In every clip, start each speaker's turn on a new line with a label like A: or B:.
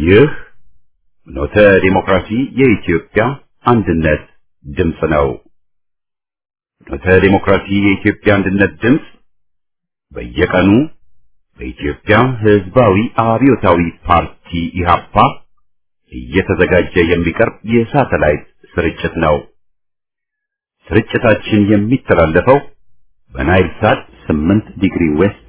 A: ይህ ኖተ ዲሞክራሲ የኢትዮጵያ አንድነት ድምፅ ነው። ኖተ ዲሞክራሲ የኢትዮጵያ አንድነት ድምፅ በየቀኑ በኢትዮጵያ ሕዝባዊ አብዮታዊ ፓርቲ ኢህአፓ እየተዘጋጀ የሚቀርብ የሳተላይት ስርጭት ነው። ስርጭታችን የሚተላለፈው በናይል ሳት 8 ዲግሪ ዌስት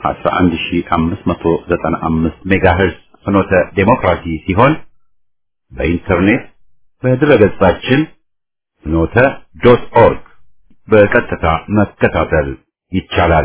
A: 11595 ሜጋሄርዝ ፍኖተ ዴሞክራሲ ሲሆን በኢንተርኔት በድረገጻችን ፍኖተ ዶት ኦርግ በቀጥታ መከታተል ይቻላል።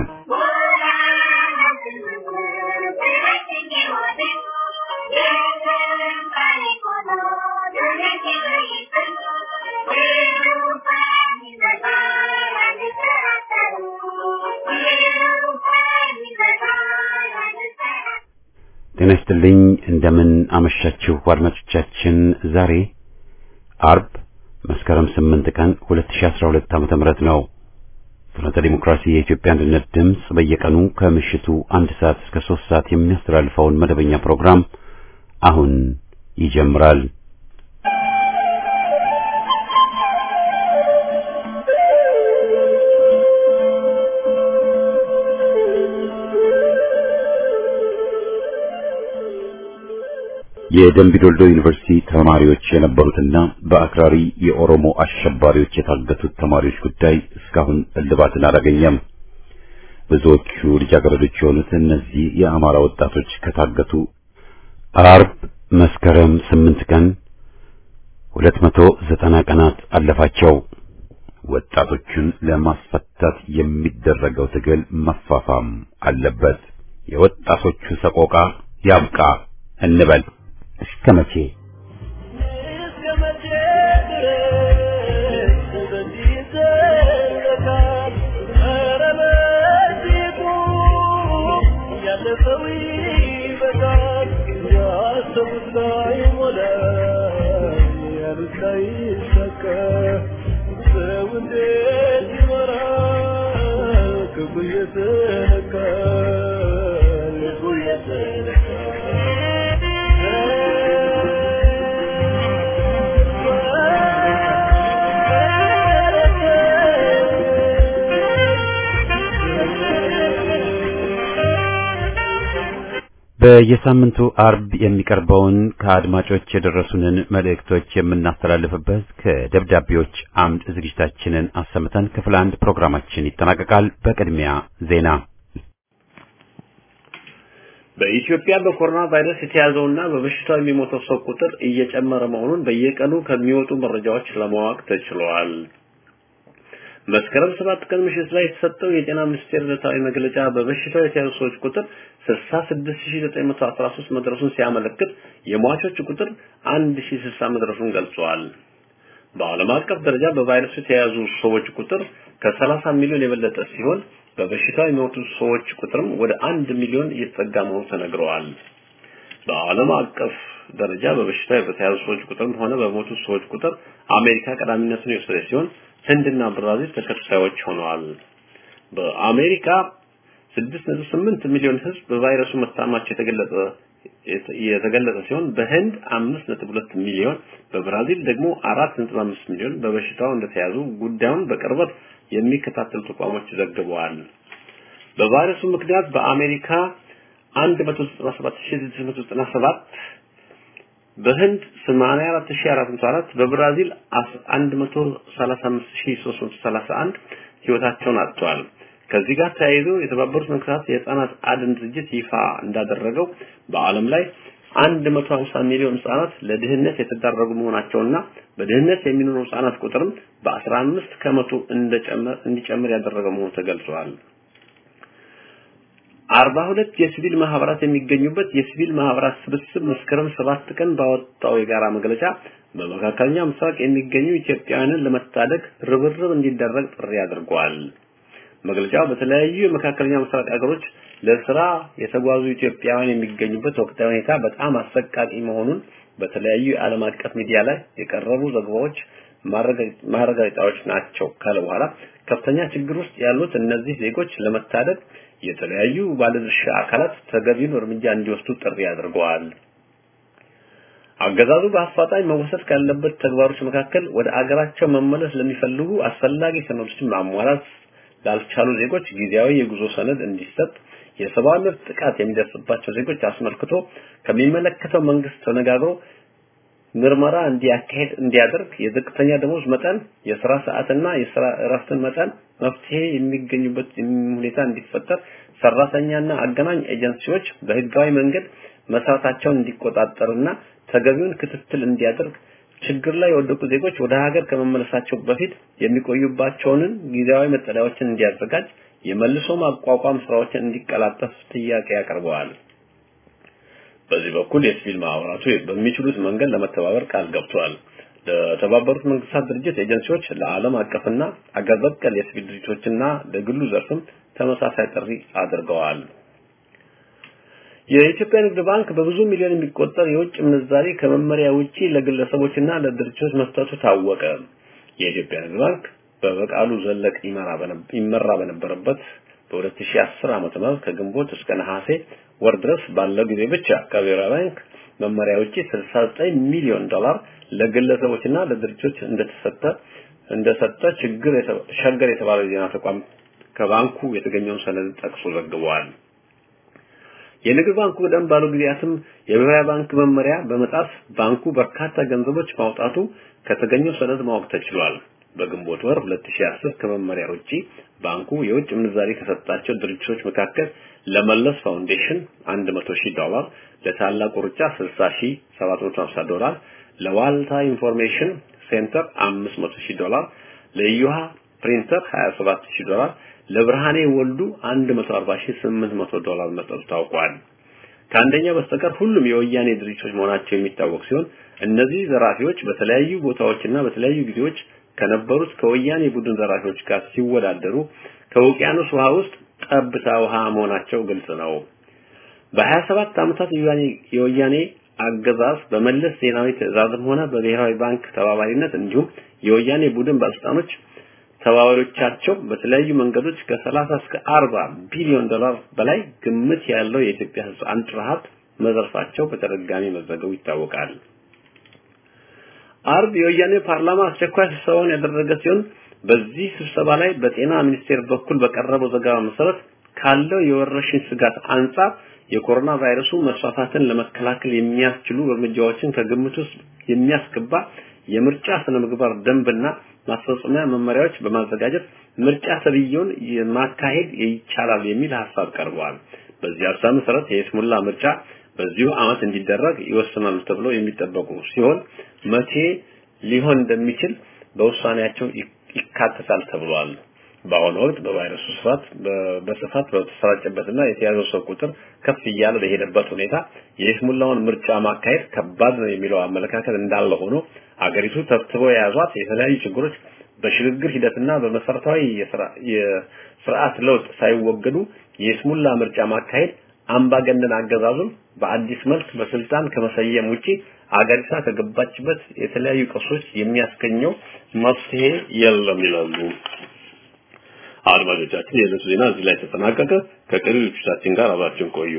A: ጤና ይስጥልኝ። እንደምን አመሻችሁ አድማጮቻችን። ዛሬ አርብ መስከረም 8 ቀን 2012 ዓመተ ምህረት ነው። ፍኖተ ዲሞክራሲ የኢትዮጵያ አንድነት ድምፅ በየቀኑ ከምሽቱ አንድ ሰዓት እስከ 3 ሰዓት የሚያስተላልፈውን መደበኛ ፕሮግራም አሁን ይጀምራል። የደምቢዶልዶ ዩኒቨርሲቲ ተማሪዎች የነበሩትና በአክራሪ የኦሮሞ አሸባሪዎች የታገቱት ተማሪዎች ጉዳይ እስካሁን እልባትን አላገኘም። ብዙዎቹ ልጃገረዶች የሆኑት እነዚህ የአማራ ወጣቶች ከታገቱ አርብ መስከረም ስምንት ቀን ሁለት መቶ ዘጠና ቀናት አለፋቸው። ወጣቶቹን ለማስፈታት የሚደረገው ትግል መፋፋም አለበት። የወጣቶቹ ሰቆቃ ያብቃ እንበል። እስከ መቼ በየሳምንቱ አርብ የሚቀርበውን ከአድማጮች የደረሱንን መልእክቶች የምናስተላልፍበት ከደብዳቤዎች አምድ ዝግጅታችንን አሰምተን ክፍል አንድ ፕሮግራማችን ይጠናቀቃል። በቅድሚያ ዜና።
B: በኢትዮጵያ በኮሮና ቫይረስ የተያዘውና በበሽታው የሚሞተው ሰው ቁጥር እየጨመረ መሆኑን በየቀኑ ከሚወጡ መረጃዎች ለማወቅ ተችሏል። መስከረም ሰባት ቀን ምሽት ላይ የተሰጠው የጤና ሚኒስቴር ዕለታዊ መግለጫ በበሽታው የተያዙ ሰዎች ቁጥር 66913 መድረሱን ሲያመለክት የሟቾች ቁጥር 1060 መድረሱን ገልጿል። በዓለም አቀፍ ደረጃ በቫይረሱ የተያዙ ሰዎች ቁጥር ከ30 ሚሊዮን የበለጠ ሲሆን በበሽታው የሚሞቱ ሰዎች ቁጥርም ወደ አንድ ሚሊዮን እየተጠጋ መሆኑ ተነግረዋል። በዓለም አቀፍ ደረጃ በበሽታው በተያዙ ሰዎች ቁጥርም ሆነ በሞቱ ሰዎች ቁጥር አሜሪካ ቀዳሚነቱን የወሰደ ሲሆን ህንድና ብራዚል ተከታዮች ሆነዋል። በአሜሪካ 6.8 ሚሊዮን ህዝብ በቫይረሱ መታማቸው የተገለጸ የተገለጸ ሲሆን በህንድ 5.2 ሚሊዮን በብራዚል ደግሞ 4.5 ሚሊዮን በበሽታው እንደተያዙ ጉዳዩን በቅርበት የሚከታተሉ ተቋሞች ዘግበዋል። በቫይረሱ ምክንያት በአሜሪካ 197697 በህንድ 84404 በብራዚል 135331 ህይወታቸውን አጥተዋል። ከዚህ ጋር ተያይዞ የተባበሩት መንግስታት የህፃናት አድን ድርጅት ይፋ እንዳደረገው በዓለም ላይ 150 ሚሊዮን ህጻናት ለድህነት የተዳረጉ መሆናቸውና በድህነት የሚኖሩ ህጻናት ቁጥርም በ15 ከመቶ እንደጨመር እንዲጨምር ያደረገ መሆኑ ተገልጿል። አርባ ሁለት የሲቪል ማህበራት የሚገኙበት የሲቪል ማህበራት ስብስብ መስከረም ሰባት ቀን ባወጣው የጋራ መግለጫ በመካከለኛ ምስራቅ የሚገኙ ኢትዮጵያውያንን ለመታደግ ርብርብ እንዲደረግ ጥሪ አድርጓል። መግለጫው በተለያዩ የመካከለኛ ምስራቅ ሀገሮች ለስራ የተጓዙ ኢትዮጵያውያን የሚገኙበት ወቅታዊ ሁኔታ በጣም አሰቃቂ መሆኑን በተለያዩ የዓለም አቀፍ ሚዲያ ላይ የቀረቡ ዘገባዎች ማረጋገጫዎች ናቸው ካለ በኋላ ከፍተኛ ችግር ውስጥ ያሉት እነዚህ ዜጎች ለመታደግ የተለያዩ ባለድርሻ አካላት ተገቢውን እርምጃ እንዲወስዱ ጥሪ አድርገዋል። አገዛዙ በአፋጣኝ መወሰድ ካለበት ተግባሮች መካከል ወደ አገራቸው መመለስ ለሚፈልጉ አስፈላጊ ሰነዶችን ማሟላት ላልቻሉ ዜጎች ጊዜያዊ የጉዞ ሰነድ እንዲሰጥ፣ የሰብአዊ መብት ጥቃት የሚደርስባቸው ዜጎች አስመልክቶ ከሚመለከተው መንግስት ተነጋግሮ ምርመራ እንዲያካሄድ እንዲያደርግ፣ የዝቅተኛ ደሞዝ መጠን፣ የስራ ሰዓትና የስራ እረፍትን መጠን መፍትሄ የሚገኙበት ሁኔታ እንዲፈጠር፣ ሰራተኛና አገናኝ ኤጀንሲዎች በህጋዊ መንገድ መስራታቸውን እንዲቆጣጠርና ተገቢውን ክትትል እንዲያደርግ ችግር ላይ የወደቁ ዜጎች ወደ ሀገር ከመመለሳቸው በፊት የሚቆዩባቸውን ጊዜያዊ መጠለያዎችን እንዲያዘጋጅ የመልሶ ማቋቋም ስራዎችን እንዲቀላጠፍ ጥያቄ ያቀርበዋል። በዚህ በኩል የሲቪል ማህበራቱ በሚችሉት መንገድ ለመተባበር ቃል ገብተዋል። ለተባበሩት መንግስታት ድርጅት ኤጀንሲዎች፣ ለዓለም አቀፍና አገር በቀል የሲቪል ድርጅቶችና ለግሉ ዘርፍም ተመሳሳይ ጥሪ አድርገዋል። የኢትዮጵያ ንግድ ባንክ በብዙ ሚሊዮን የሚቆጠር የውጭ ምንዛሪ ከመመሪያ ውጪ ለግለሰቦችና ለድርጅቶች መስጠቱ ታወቀ። የኢትዮጵያ ንግድ ባንክ በበቃሉ ዘለቅ ይመራ በነበረበት በ2010 ዓመተ ምህረት ከግንቦት እስከ ነሐሴ ወር ድረስ ባለው ጊዜ ብቻ ከብሔራዊ ባንክ መመሪያ ውጪ 69 ሚሊዮን ዶላር ለግለሰቦችና ለድርጅቶች እንደተሰጠ እንደሰጠ ችግር ሸገር የተባለ ዜና ተቋም ከባንኩ የተገኘውን ሰነድ ጠቅሶ ዘግቧል። የንግድ ባንኩ ቀደም ባሉ ጊዜያትም የብሔራዊ ባንክ መመሪያ በመጣስ ባንኩ በርካታ ገንዘቦች ማውጣቱ ከተገኘው ሰነድ ማወቅ ተችሏል። በግንቦት ወር 2010 ከመመሪያ ውጪ ባንኩ የውጭ ምንዛሪ ከሰጣቸው ድርጅቶች መካከል ለመለስ ፋውንዴሽን 100 ሺህ ዶላር፣ ለታላቁ ሩጫ 60 ሺህ 750 ዶላር፣ ለዋልታ ኢንፎርሜሽን ሴንተር 500 ሺህ ዶላር፣ ለዩሃ ፕሪንተር 27 ሺህ ዶላር ለብርሃኔ ወልዱ 140800 ዶላር መስጠቱ ታውቋል። ከአንደኛ በስተቀር ሁሉም የወያኔ ድርጅቶች መሆናቸው የሚታወቅ ሲሆን እነዚህ ዘራፊዎች በተለያዩ ቦታዎችና በተለያዩ ጊዜዎች ከነበሩት ከወያኔ ቡድን ዘራፊዎች ጋር ሲወዳደሩ ከውቅያኖስ ውሃ ውስጥ ጠብታ ውሃ መሆናቸው ግልጽ ነው። በ27 ዓመታት የወያኔ አገዛዝ በመለስ ዜናዊ ትዕዛዝም ሆነ በብሔራዊ ባንክ ተባባሪነት እንዲሁም የወያኔ ቡድን ባለስልጣኖች ተባባሪዎቻቸው በተለያዩ መንገዶች ከ30 እስከ 40 ቢሊዮን ዶላር በላይ ግምት ያለው የኢትዮጵያ ሕዝብ አንጡራ ሀብት መዘርፋቸው በተደጋጋሚ መዘገቡ ይታወቃል። አርብ የወያኔ ፓርላማ አስቸኳይ ስብሰባውን ያደረገ ሲሆን በዚህ ስብሰባ ላይ በጤና ሚኒስቴር በኩል በቀረበው ዘገባ መሰረት ካለው የወረርሽኝ ስጋት አንጻር የኮሮና ቫይረሱ መስፋፋትን ለመከላከል የሚያስችሉ እርምጃዎችን ከግምት ውስጥ የሚያስገባ የምርጫ ስነ ምግባር ደንብና ማስፈጸሚያ መመሪያዎች በማዘጋጀት ምርጫ ተብዬውን ማካሄድ ይቻላል የሚል ሀሳብ ቀርበዋል። በዚህ ሀሳብ መሰረት የይስሙላ ምርጫ በዚሁ ዓመት እንዲደረግ ይወስናሉ ተብሎ የሚጠበቁ ሲሆን መቼ ሊሆን እንደሚችል በውሳኔያቸው ይካተታል ተብሏል። በአሁኑ ወቅት በቫይረሱ ስፋት በስፋት በተሰራጨበትና የተያዘው ሰው ቁጥር ከፍ እያለ በሄደበት ሁኔታ የይስሙላውን ምርጫ ማካሄድ ከባድ ነው የሚለው አመለካከት እንዳለ ሆኖ አገሪቱ ተብትበው የያዟት የተለያዩ ችግሮች በሽግግር ሂደትና በመሰረታዊ የስርዓት ለውጥ ሳይወገዱ የይስሙላ ምርጫ ማካሄድ አምባገነን አገዛዙን በአዲስ መልክ በስልጣን ከመሰየም ውጪ አገሪቷ ከገባችበት የተለያዩ ቀውሶች የሚያስገኘው መፍትሄ የለም ይላሉ። አድማጮቻችን የዕለቱ ዜና እዚህ ላይ ተጠናቀቀ። ከቀሪ ልጆቻችን ጋር አብራችን ቆዩ።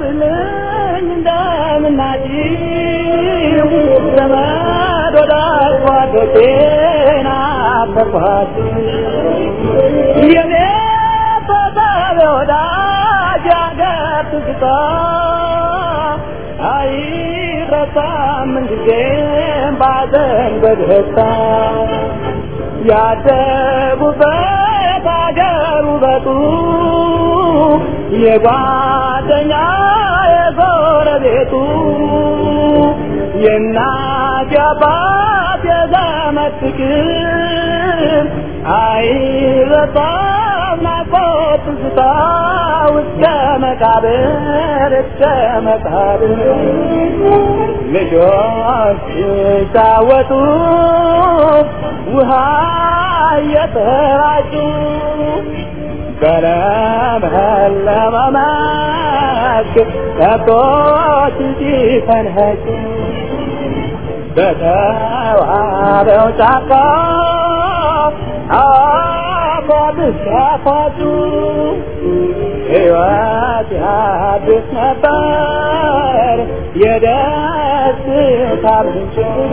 C: ይስጥልኝ እንደምናጭው ዘመድ ወዳጅ ጓዶቼን አፈርኳችሁ የኔ ተሳቢ ወዳጅ ያገር ትዝታ አይረሳም ምንጊዜም ባዘን በደስታ ያደጉበት አገር ውበቱ የጓደኛ የጎረቤቱ የእናት የአባት የዘመድ ፍቅር አይረሳም ናፍቆት ትዝታ እስከ መቃብር እስከ መቃብር ልጆች ሲጫወቱ ውሃ እየተራጩ በለመለመ መስክ ከብቶች ሲፈንኸጩ በተዋበው ጫካ አፏብስ ያፏጩ ሕይወት ያድስ ነበር የደስታ ምንጭ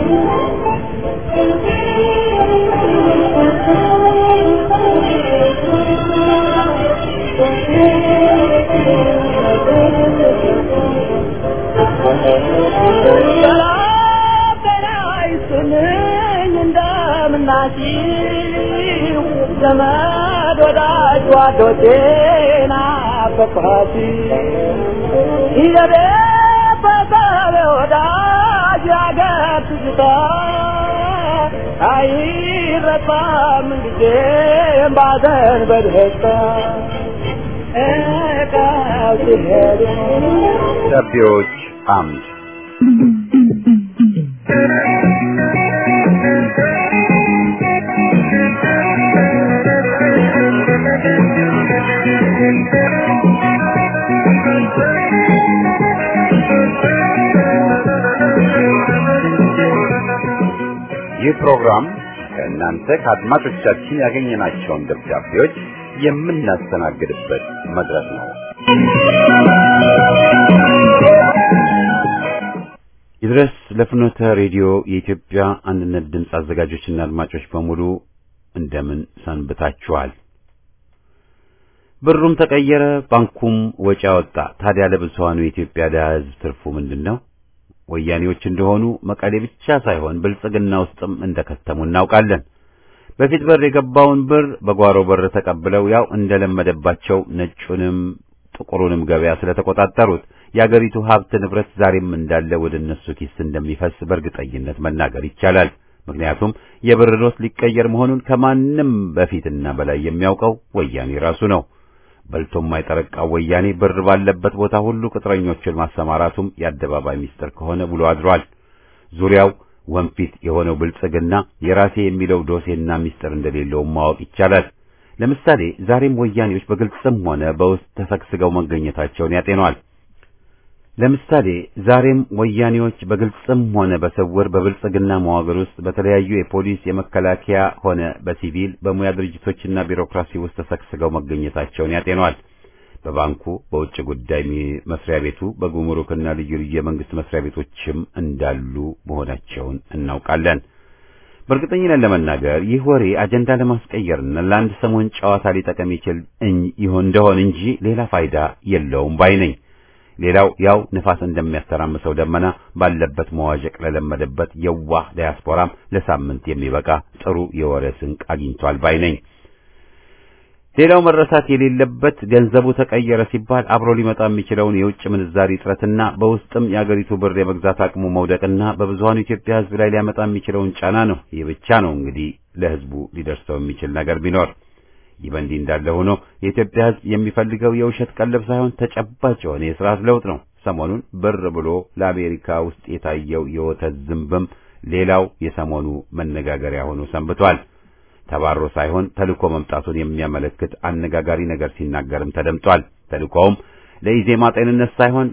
C: ሰላም ጤና ይስጥልኝ እንደምናችሁ ዘመድ ወዳጅ ጓዶቼን አፈቅኋችሁ ይዘቤ በሰብ ወዳጅ ያገር ትዝታ አይረሳም ጊዜም ባዘን በደስታ እቃው ሲሄዱ
A: ደብዳቤዎች አምድ ይህ ፕሮግራም ከእናንተ ከአድማጮቻችን ያገኘናቸውን ደብዳቤዎች የምናስተናግድበት መድረክ ነው። ይድረስ ለፍኖተ ሬዲዮ የኢትዮጵያ አንድነት ድምፅ አዘጋጆችና አድማጮች በሙሉ እንደምን ሰንብታችኋል? ብሩም ተቀየረ፣ ባንኩም ወጪ አወጣ። ታዲያ ለብዙሃኑ የኢትዮጵያ ድሃ ሕዝብ ትርፉ ምንድን ነው? ወያኔዎች እንደሆኑ መቀሌ ብቻ ሳይሆን ብልጽግና ውስጥም እንደከተሙ እናውቃለን። በፊት በር የገባውን ብር በጓሮ በር ተቀብለው ያው እንደለመደባቸው ነጩንም ጥቁሩንም ገበያ ስለተቆጣጠሩት የአገሪቱ ሀብት ንብረት ዛሬም እንዳለ ወደ እነሱ ኪስ እንደሚፈስ በእርግጠኝነት መናገር ይቻላል። ምክንያቱም የብር ኖት ሊቀየር መሆኑን ከማንም በፊትና በላይ የሚያውቀው ወያኔ ራሱ ነው። በልቶ የማይጠረቃው ወያኔ ብር ባለበት ቦታ ሁሉ ቅጥረኞችን ማሰማራቱም የአደባባይ ሚስጥር ከሆነ ውሎ አድሯል። ዙሪያው ወንፊት የሆነው ብልጽግና የራሴ የሚለው ዶሴና ሚስጥር እንደሌለውም ማወቅ ይቻላል። ለምሳሌ ዛሬም ወያኔዎች በግልጽም ሆነ በውስጥ ተሰግስገው መገኘታቸውን ያጤኗል። ለምሳሌ ዛሬም ወያኔዎች በግልጽም ሆነ በስውር በብልጽግና መዋቅር ውስጥ በተለያዩ የፖሊስ የመከላከያ ሆነ በሲቪል በሙያ ድርጅቶችና ቢሮክራሲ ውስጥ ተሰግስገው መገኘታቸውን ያጤኗል። በባንኩ፣ በውጭ ጉዳይ መስሪያ ቤቱ፣ በጉምሩክና ልዩ ልዩ የመንግስት መስሪያ ቤቶችም እንዳሉ መሆናቸውን እናውቃለን። በእርግጠኝነት ለመናገር ይህ ወሬ አጀንዳ ለማስቀየርና ለአንድ ሰሞን ጨዋታ ሊጠቀም ይችል ይሆን እንደሆን እንጂ ሌላ ፋይዳ የለውም ባይ ነኝ። ሌላው ያው ንፋስ እንደሚያስተራምሰው ደመና ባለበት መዋዠቅ ለለመደበት የዋህ ዲያስፖራም ለሳምንት የሚበቃ ጥሩ የወሬ ስንቅ አግኝቷል ባይ ነኝ። ሌላው መረሳት የሌለበት ገንዘቡ ተቀየረ ሲባል አብሮ ሊመጣ የሚችለውን የውጭ ምንዛሪ እጥረትና በውስጥም የአገሪቱ ብር የመግዛት አቅሙ መውደቅና በብዙሃኑ ኢትዮጵያ ሕዝብ ላይ ሊያመጣ የሚችለውን ጫና ነው። ይህ ብቻ ነው እንግዲህ ለሕዝቡ ሊደርሰው የሚችል ነገር ቢኖር። ይህ በእንዲህ እንዳለ ሆኖ የኢትዮጵያ ሕዝብ የሚፈልገው የውሸት ቀለብ ሳይሆን ተጨባጭ የሆነ የስርዓት ለውጥ ነው። ሰሞኑን ብር ብሎ ለአሜሪካ ውስጥ የታየው የወተት ዝንብም ሌላው የሰሞኑ መነጋገሪያ ሆኖ ሰንብቷል። ተባሮ ሳይሆን ተልኮ መምጣቱን የሚያመለክት አነጋጋሪ ነገር ሲናገርም ተደምጧል። ተልኮውም ለኢዜማ ጤንነት ሳይሆን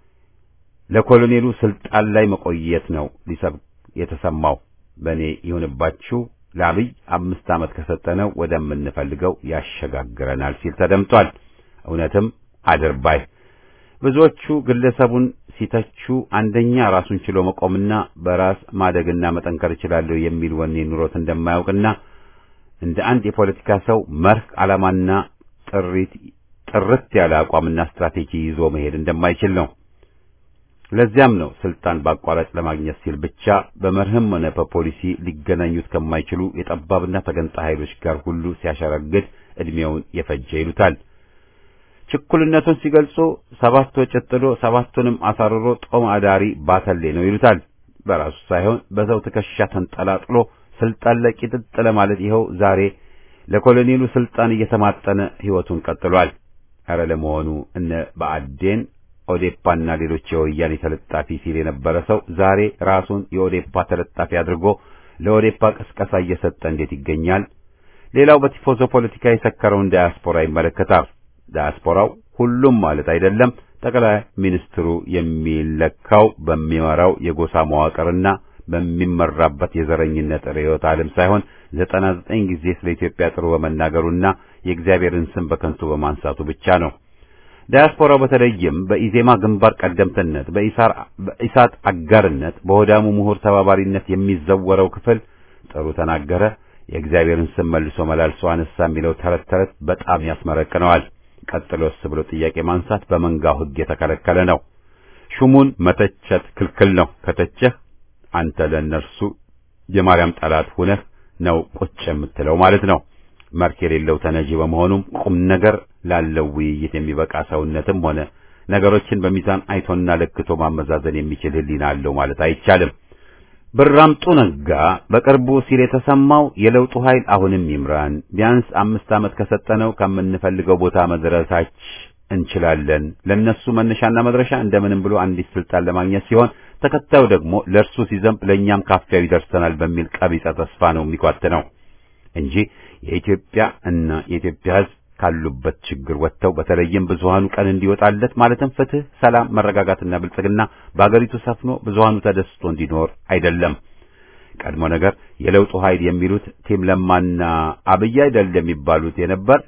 A: ለኮሎኔሉ ስልጣን ላይ መቆየት ነው ሊሰብክ የተሰማው። በእኔ ይሁንባችሁ ለአብይ አምስት ዓመት ከሰጠነው ወደምንፈልገው ያሸጋግረናል ሲል ተደምጧል። እውነትም አድርባይ ብዙዎቹ ግለሰቡን ሲተቹ አንደኛ ራሱን ችሎ መቆምና በራስ ማደግና መጠንከር እችላለሁ የሚል ወኔ ኑሮት እንደማያውቅና እንደ አንድ የፖለቲካ ሰው መርህ ዓላማና ጥሪት ጥርት ያለ አቋምና ስትራቴጂ ይዞ መሄድ እንደማይችል ነው። ለዚያም ነው ስልጣን በአቋራጭ ለማግኘት ሲል ብቻ በመርህም ሆነ በፖሊሲ ሊገናኙት ከማይችሉ የጠባብና ተገንጣ ኃይሎች ጋር ሁሉ ሲያሸረግድ ዕድሜውን የፈጀ ይሉታል። ችኩልነቱን ሲገልጹ ሰባት ወጭት ጥሎ ሰባቱንም አሳርሮ ጦም አዳሪ ባተሌ ነው ይሉታል። በራሱ ሳይሆን በሰው ትከሻ ተንጠላጥሎ ስልጣን ላይ ቂጥጥ ለማለት ይኸው ዛሬ ለኮሎኔሉ ስልጣን እየተማጠነ ሕይወቱን ቀጥሏል። ኧረ ለመሆኑ እነ ብአዴን ኦዴፓና ሌሎች የወያኔ ተለጣፊ ሲል የነበረ ሰው ዛሬ ራሱን የኦዴፓ ተለጣፊ አድርጎ ለኦዴፓ ቅስቀሳ እየሰጠ እንዴት ይገኛል? ሌላው በቲፎዞ ፖለቲካ የሰከረውን ዳያስፖራ ይመለከታል። ዳያስፖራው ሁሉም ማለት አይደለም። ጠቅላይ ሚኒስትሩ የሚለካው በሚመራው የጎሳ መዋቅርና በሚመራበት የዘረኝነት ርዕዮተ ዓለም ሳይሆን ዘጠና ዘጠኝ ጊዜ ስለ ኢትዮጵያ ጥሩ በመናገሩና የእግዚአብሔርን ስም በከንቱ በማንሳቱ ብቻ ነው። ዳያስፖራው በተለይም በኢዜማ ግንባር ቀደምትነት፣ በኢሳት አጋርነት፣ በሆዳሙ ምሁር ተባባሪነት የሚዘወረው ክፍል ጥሩ ተናገረ፣ የእግዚአብሔርን ስም መልሶ መላልሶ አነሳ የሚለው ተረት ተረት በጣም ያስመረቅነዋል። ቀጥሎስ ብሎ ጥያቄ ማንሳት በመንጋው ሕግ የተከለከለ ነው። ሹሙን መተቸት ክልክል ነው። ከተቸህ አንተ ለእነርሱ የማርያም ጠላት ሁነህ ነው ቁጭ የምትለው ማለት ነው። መልክ የሌለው ተነጂ በመሆኑም ቁም ነገር ላለው ውይይት የሚበቃ ሰውነትም ሆነ ነገሮችን በሚዛን አይቶና ለክቶ ማመዛዘን የሚችል ሕሊና አለው ማለት አይቻልም። ብራምጡ ነጋ በቅርቡ ሲል የተሰማው የለውጡ ኃይል አሁንም ይምራን፣ ቢያንስ አምስት ዓመት ከሰጠነው ከምንፈልገው ቦታ መድረሳች እንችላለን። ለነሱ መነሻና መድረሻ እንደምንም ብሎ አንዲት ስልጣን ለማግኘት ሲሆን ተከታዩ ደግሞ ለእርሱ ሲዘንብ ለእኛም ካፊያው ይደርሰናል በሚል ቀቢጸ ተስፋ ነው የሚኳትነው እንጂ የኢትዮጵያ እና የኢትዮጵያ ሕዝብ ካሉበት ችግር ወጥተው በተለይም ብዙሃኑ ቀን እንዲወጣለት ማለትም ፍትህ፣ ሰላም፣ መረጋጋትና ብልጽግና በአገሪቱ ሰፍኖ ብዙሃኑ ተደስቶ እንዲኖር አይደለም። ቀድሞ ነገር የለውጡ ኃይል የሚሉት ቲም ለማና አብይ አይደል የሚባሉት የነበር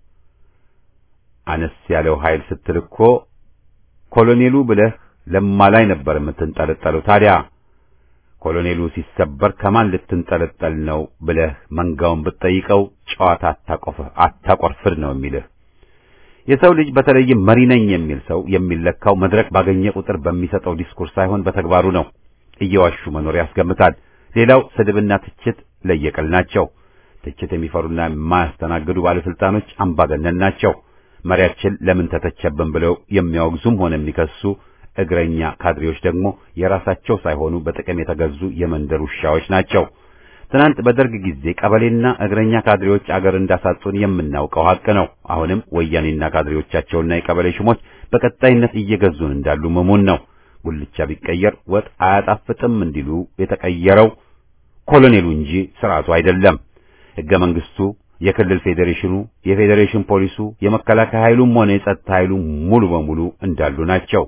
A: አነስ ያለው ኃይል ስትል እኮ ኮሎኔሉ ብለህ ለማ ላይ ነበር የምትንጠለጠለው። ታዲያ ኮሎኔሉ ሲሰበር ከማን ልትንጠለጠል ነው ብለህ መንጋውን ብትጠይቀው ጨዋታ አታቆርፍድ ነው የሚልህ። የሰው ልጅ በተለይም መሪ ነኝ የሚል ሰው የሚለካው መድረክ ባገኘ ቁጥር በሚሰጠው ዲስኩር ሳይሆን በተግባሩ ነው። እየዋሹ መኖር ያስገምታል። ሌላው ስድብና ትችት ለየቅል ናቸው። ትችት የሚፈሩና የማያስተናግዱ ባለስልጣኖች አምባገነን ናቸው። መሪያችን ለምን ተተቸብን ብለው የሚያወግዙም ሆነ የሚከሱ እግረኛ ካድሬዎች ደግሞ የራሳቸው ሳይሆኑ በጥቅም የተገዙ የመንደር ውሻዎች ናቸው። ትናንት በደርግ ጊዜ ቀበሌና እግረኛ ካድሬዎች አገር እንዳሳጡን የምናውቀው ሀቅ ነው። አሁንም ወያኔና ካድሬዎቻቸውና የቀበሌ ሹሞች በቀጣይነት እየገዙን እንዳሉ መሙን ነው። ጉልቻ ቢቀየር ወጥ አያጣፍጥም እንዲሉ የተቀየረው ኮሎኔሉ እንጂ ስርዓቱ አይደለም። ሕገ መንግስቱ፣ የክልል ፌዴሬሽኑ፣ የፌዴሬሽን ፖሊሱ፣ የመከላከያ ኃይሉም ሆነ የጸጥታ ኃይሉ ሙሉ በሙሉ እንዳሉ ናቸው።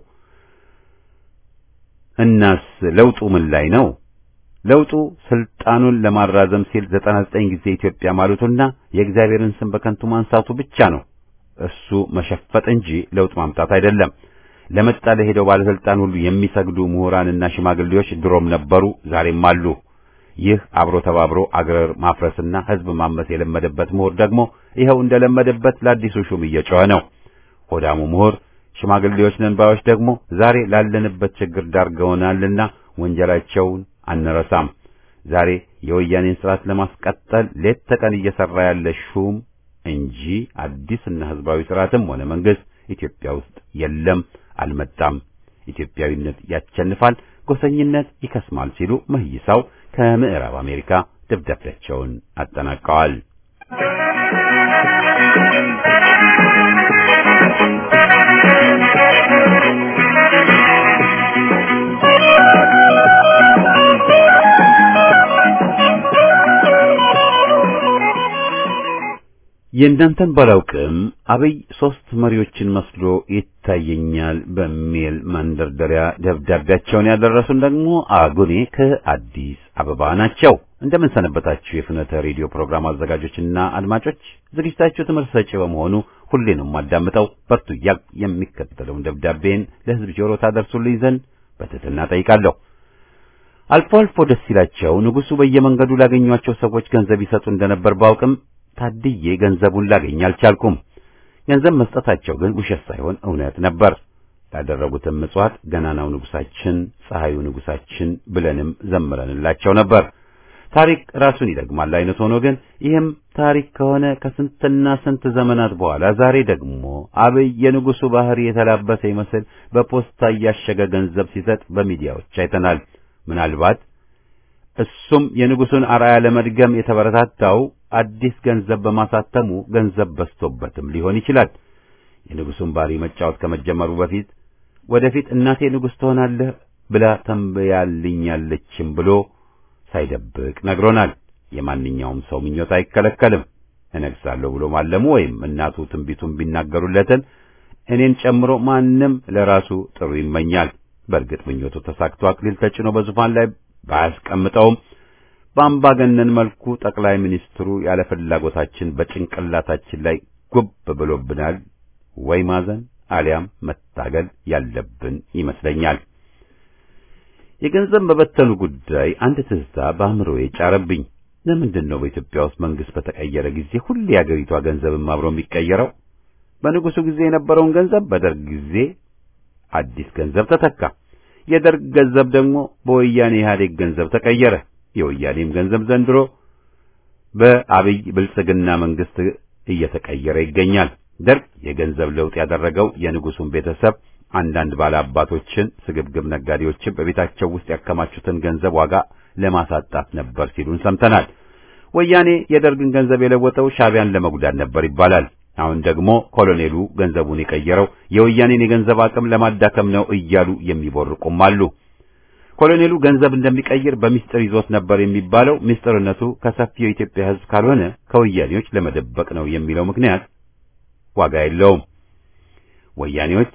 A: እናስ ለውጡ ምን ላይ ነው? ለውጡ ስልጣኑን ለማራዘም ሲል ዘጠና ዘጠኝ ጊዜ ኢትዮጵያ ማለቱና የእግዚአብሔርን ስም በከንቱ ማንሳቱ ብቻ ነው። እሱ መሸፈጥ እንጂ ለውጥ ማምጣት አይደለም። ለመጣ ለሄደው ባለስልጣን ሁሉ የሚሰግዱ ምሁራንና ሽማግሌዎች ድሮም ነበሩ፣ ዛሬም አሉ። ይህ አብሮ ተባብሮ አገር ማፍረስና ሕዝብ ማመስ የለመደበት ምሁር ደግሞ ይኸው እንደለመደበት ለአዲሱ ሹም እየጮኸ ነው። ሆዳሙ ምሁር ሽማግሌዎች ነን ባዮች ደግሞ ዛሬ ላለንበት ችግር ዳርገውናልና ወንጀላቸውን አንረሳም። ዛሬ የወያኔን ስርዓት ለማስቀጠል ሌት ተቀን እየሰራ ያለ ሹም እንጂ አዲስና ህዝባዊ ስርዓትም ሆነ መንግስት ኢትዮጵያ ውስጥ የለም፣ አልመጣም። ኢትዮጵያዊነት ያቸንፋል፣ ጎሰኝነት ይከስማል ሲሉ መይሳው ከምዕራብ አሜሪካ ደብዳቤያቸውን አጠናቀዋል። የእናንተን ባላውቅም አብይ ሶስት መሪዎችን መስሎ ይታየኛል በሚል መንደርደሪያ ደብዳቤያቸውን ያደረሱን ደግሞ አጉኔ ከአዲስ አበባ ናቸው። እንደምን ሰነበታችሁ የፍኖተ ሬዲዮ ፕሮግራም አዘጋጆችና አድማጮች። ዝግጅታችሁ ትምህርት ሰጪ በመሆኑ ሁሌንም ማዳምጠው በርቱ እያልኩ የሚከተለውን ደብዳቤን ለሕዝብ ጆሮ ታደርሱልኝ ዘንድ በትህትና ጠይቃለሁ። አልፎ አልፎ ደስ ይላቸው ንጉሡ በየመንገዱ ላገኟቸው ሰዎች ገንዘብ ይሰጡ እንደነበር ባውቅም ታድዬ ገንዘቡን ላገኝ አልቻልኩም። ገንዘብ መስጠታቸው ግን ውሸት ሳይሆን እውነት ነበር። ላደረጉትም ምጽዋት ገናናው ንጉሳችን፣ ፀሐዩ ንጉሳችን ብለንም ዘምረንላቸው ነበር። ታሪክ ራሱን ይደግማል አይነት ሆኖ ግን ይህም ታሪክ ከሆነ ከስንትና ስንት ዘመናት በኋላ ዛሬ ደግሞ አብይ የንጉሡ ባህሪ የተላበሰ ይመስል በፖስታ እያሸገ ገንዘብ ሲሰጥ በሚዲያዎች አይተናል። ምናልባት እሱም የንጉሡን አርአያ ለመድገም የተበረታታው አዲስ ገንዘብ በማሳተሙ ገንዘብ በዝቶበትም ሊሆን ይችላል። የንጉሡን ባህሪ መጫወት ከመጀመሩ በፊት ወደፊት እናቴ ንጉሥ ትሆናለህ ብላ ተንብያልኛለችም ብሎ ሳይደብቅ ነግሮናል። የማንኛውም ሰው ምኞት አይከለከልም። እነግሳለሁ ብሎ ማለሙ ወይም እናቱ ትንቢቱን ቢናገሩለትን እኔን ጨምሮ ማንም ለራሱ ጥሩ ይመኛል። በእርግጥ ምኞቱ ተሳክቶ አክሊል ተጭኖ በዙፋን ላይ ባያስቀምጠውም በአምባገነን መልኩ ጠቅላይ ሚኒስትሩ ያለ ፍላጎታችን በጭንቅላታችን ላይ ጉብ ብሎብናል። ወይ ማዘን አሊያም መታገል ያለብን ይመስለኛል። የገንዘብ መበተኑ ጉዳይ አንድ ትዝታ በአእምሮዬ ጫረብኝ። ለምንድን ነው በኢትዮጵያ ውስጥ መንግስት በተቀየረ ጊዜ ሁሌ የአገሪቷ ገንዘብም አብሮ የሚቀየረው? በንጉሱ ጊዜ የነበረውን ገንዘብ በደርግ ጊዜ አዲስ ገንዘብ ተተካ። የደርግ ገንዘብ ደግሞ በወያኔ ኢህአዴግ ገንዘብ ተቀየረ። የወያኔም ገንዘብ ዘንድሮ በአብይ ብልጽግና መንግስት እየተቀየረ ይገኛል። ደርግ የገንዘብ ለውጥ ያደረገው የንጉሱን ቤተሰብ አንዳንድ ባለአባቶችን፣ ስግብግብ ነጋዴዎችን በቤታቸው ውስጥ ያከማቹትን ገንዘብ ዋጋ ለማሳጣት ነበር ሲሉን ሰምተናል። ወያኔ የደርግን ገንዘብ የለወጠው ሻዕቢያን ለመጉዳት ነበር ይባላል። አሁን ደግሞ ኮሎኔሉ ገንዘቡን የቀየረው የወያኔን የገንዘብ አቅም ለማዳከም ነው እያሉ የሚቦርቁም አሉ። ኮሎኔሉ ገንዘብ እንደሚቀይር በሚስጥር ይዞት ነበር የሚባለው ሚስጥርነቱ ከሰፊው የኢትዮጵያ ሕዝብ ካልሆነ ከወያኔዎች ለመደበቅ ነው የሚለው ምክንያት ዋጋ የለውም። ወያኔዎች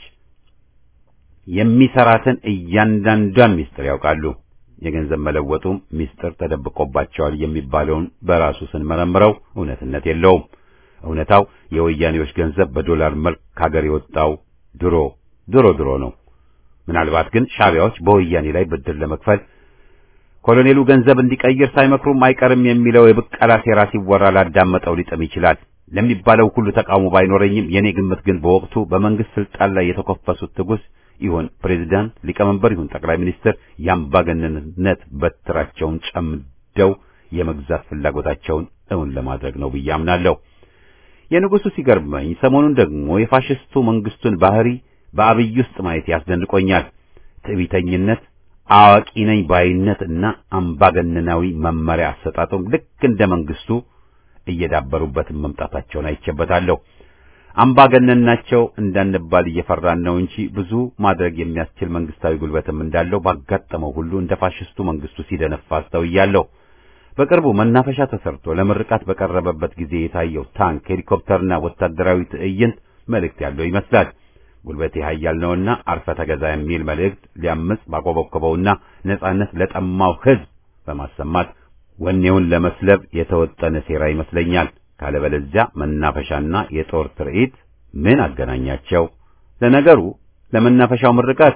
A: የሚሰራትን እያንዳንዷን ሚስጥር ያውቃሉ። የገንዘብ መለወጡም ሚስጥር ተደብቆባቸዋል የሚባለውን በራሱ ስንመረምረው እውነትነት የለውም። እውነታው የወያኔዎች ገንዘብ በዶላር መልክ ከሀገር የወጣው ድሮ ድሮ ድሮ ነው። ምናልባት ግን ሻዕቢያዎች በወያኔ ላይ ብድር ለመክፈል ኮሎኔሉ ገንዘብ እንዲቀይር ሳይመክሩም አይቀርም የሚለው የብቀላ ሴራ ሲወራ ላዳመጠው ሊጥም ይችላል። ለሚባለው ሁሉ ተቃውሞ ባይኖረኝም የኔ ግምት ግን በወቅቱ በመንግስት ስልጣን ላይ የተኮፈሱት ትጉስ ይሁን ፕሬዝዳንት፣ ሊቀመንበር ይሁን ጠቅላይ ሚኒስትር የአምባገነንነት በትራቸውን ጨምደው የመግዛት ፍላጎታቸውን እውን ለማድረግ ነው ብዬ አምናለሁ። የንጉሱ ሲገርመኝ ሰሞኑን ደግሞ የፋሽስቱ መንግስቱን ባህሪ በአብይ ውስጥ ማየት ያስደንቆኛል። ትዕቢተኝነት፣ አዋቂ ነኝ ባይነት እና አምባገነናዊ መመሪያ አሰጣጡም ልክ እንደ መንግስቱ እየዳበሩበትን መምጣታቸውን አይቼበታለሁ። አምባገነን ናቸው እንዳንባል እየፈራን ነው እንጂ ብዙ ማድረግ የሚያስችል መንግስታዊ ጉልበትም እንዳለው ባጋጠመው ሁሉ እንደ ፋሽስቱ መንግስቱ ሲደነፋ አስተውያለሁ። በቅርቡ መናፈሻ ተሰርቶ ለምርቃት በቀረበበት ጊዜ የታየው ታንክ፣ ሄሊኮፕተርና ወታደራዊ ትዕይንት መልእክት ያለው ይመስላል። ጉልበቴ ኃያል ነውና አርፈ ተገዛ የሚል መልእክት ሊያምጽ ባቆበቆበውና ነጻነት ለጠማው ህዝብ በማሰማት ወኔውን ለመስለብ የተወጠነ ሴራ ይመስለኛል። ካለበለዚያ መናፈሻና የጦር ትርኢት ምን አገናኛቸው? ለነገሩ ለመናፈሻው ምርቃት